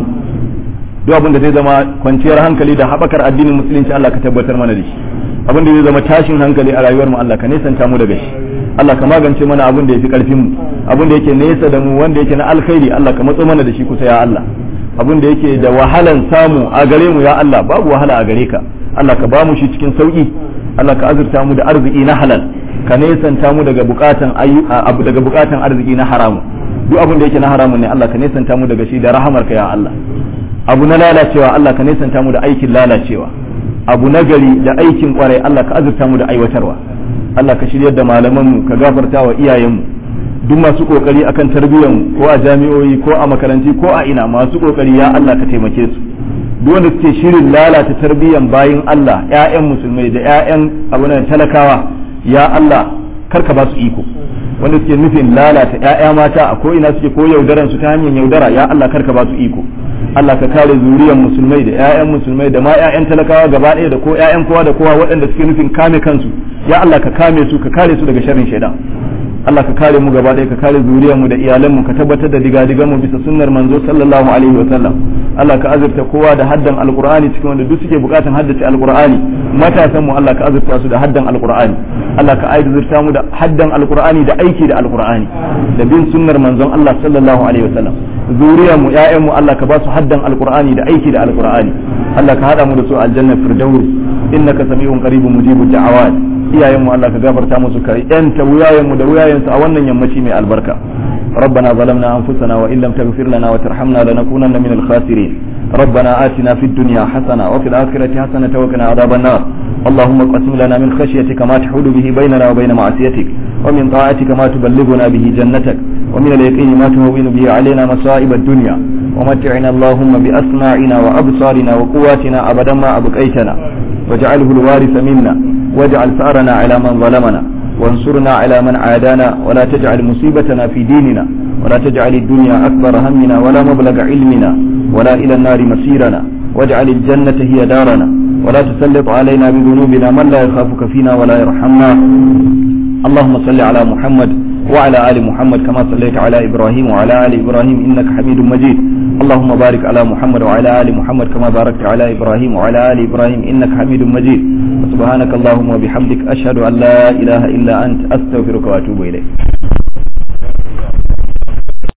duk abin da zai zama kwanciyar hankali da haɓakar addinin musulunci Allah ka tabbatar mana da shi abin da zai zama tashin hankali a rayuwar mu Allah ka nesanta mu daga shi Allah ka magance mana abin da yafi karfin mu abin da yake nesa da mu wanda yake na alkhairi Allah ka matso mana da shi kusa ya Allah abin da yake da wahalan samu a gare mu ya Allah babu wahala a gare ka Allah ka ba mu shi cikin sauki Allah ka azurta mu da arziki na halal ka nesanta mu daga bukatan abu daga bukatan arziki na haramu duk abin da yake na haramun ne Allah ka nesanta mu daga shi da rahamarka ya Allah abu na lalacewa Allah ka nesanta mu da aikin lalacewa abu na gari da aikin kwarai Allah ka azurta mu da aiwatarwa Allah ka shiryar da malamanmu ka gafarta wa iyayenmu duk masu kokari akan tarbiyyar mu ko a jami'o'i ko a makaranti ko a ina masu kokari ya Allah ka taimake su duk wanda suke shirin lalata tarbiyyar bayin Allah ƴaƴan musulmai da ƴaƴan abunan talakawa ya Allah karka ba su iko wanda suke nufin lalata ƴaƴa mata a ko ina suke ko yaudaran su ta hanyar yaudara ya Allah karka ba su iko Allah ka kare zuriyar musulmai da ƴaƴan musulmai da ma ƴaƴan talakawa gaba ɗaya da ko ƴaƴan kowa da kowa waɗanda suke nufin kame kansu ya Allah ka kame su ka kare su daga sharrin shaidan Allah ka kare mu gaba ɗaya ka kare zuriyar mu da iyalan mu ka tabbatar da digadigan mu bisa sunnar manzo sallallahu alaihi wa sallam Allah ka azurta kowa da haddan alqur'ani cikin wanda duk suke bukatan haddace alqur'ani matasan mu Allah ka azurta su da haddan alqur'ani Allah ka azurta mu da haddan alqur'ani da aiki da alqur'ani da bin sunnar manzon Allah sallallahu alaihi wa sallam zuriyar mu ƴaƴan mu Allah ka ba su haddan alqur'ani da aiki da alqur'ani Allah ka hada mu da su aljanna firdaus innaka sami'un qaribun mujibud da'awat iyayen mu Allah ka gafarta musu ka yanta wuyayen mu da wuyayen su a wannan yammaci mai albarka ربنا ظلمنا أنفسنا وإن لم تغفر لنا وترحمنا لنكونن من الخاسرين ربنا آتنا في الدنيا حسنة وفي الآخرة حسنة وقنا عذاب النار اللهم اقسم لنا من خشيتك ما تحول به بيننا وبين معصيتك ومن طاعتك ما تبلغنا به جنتك ومن اليقين ما تهون به علينا مصائب الدنيا ومتعنا اللهم بأسماعنا وأبصارنا وقواتنا أبدا ما أبقيتنا واجعله الوارث منا واجعل ثأرنا على من ظلمنا وانصرنا على من عادانا ولا تجعل مصيبتنا في ديننا ولا تجعل الدنيا أكبر همنا ولا مبلغ علمنا ولا إلى النار مسيرنا واجعل الجنة هي دارنا ولا تسلط علينا بذنوبنا من لا يخافك فينا ولا يرحمنا اللهم صل على محمد وعلى آل محمد كما صليت على إبراهيم وعلى آل إبراهيم إنك حميد مجيد اللهم بارك على محمد وعلى ال محمد كما باركت على ابراهيم وعلى ال ابراهيم انك حميد مجيد سبحانك اللهم وبحمدك اشهد ان لا اله الا انت استغفرك واتوب اليك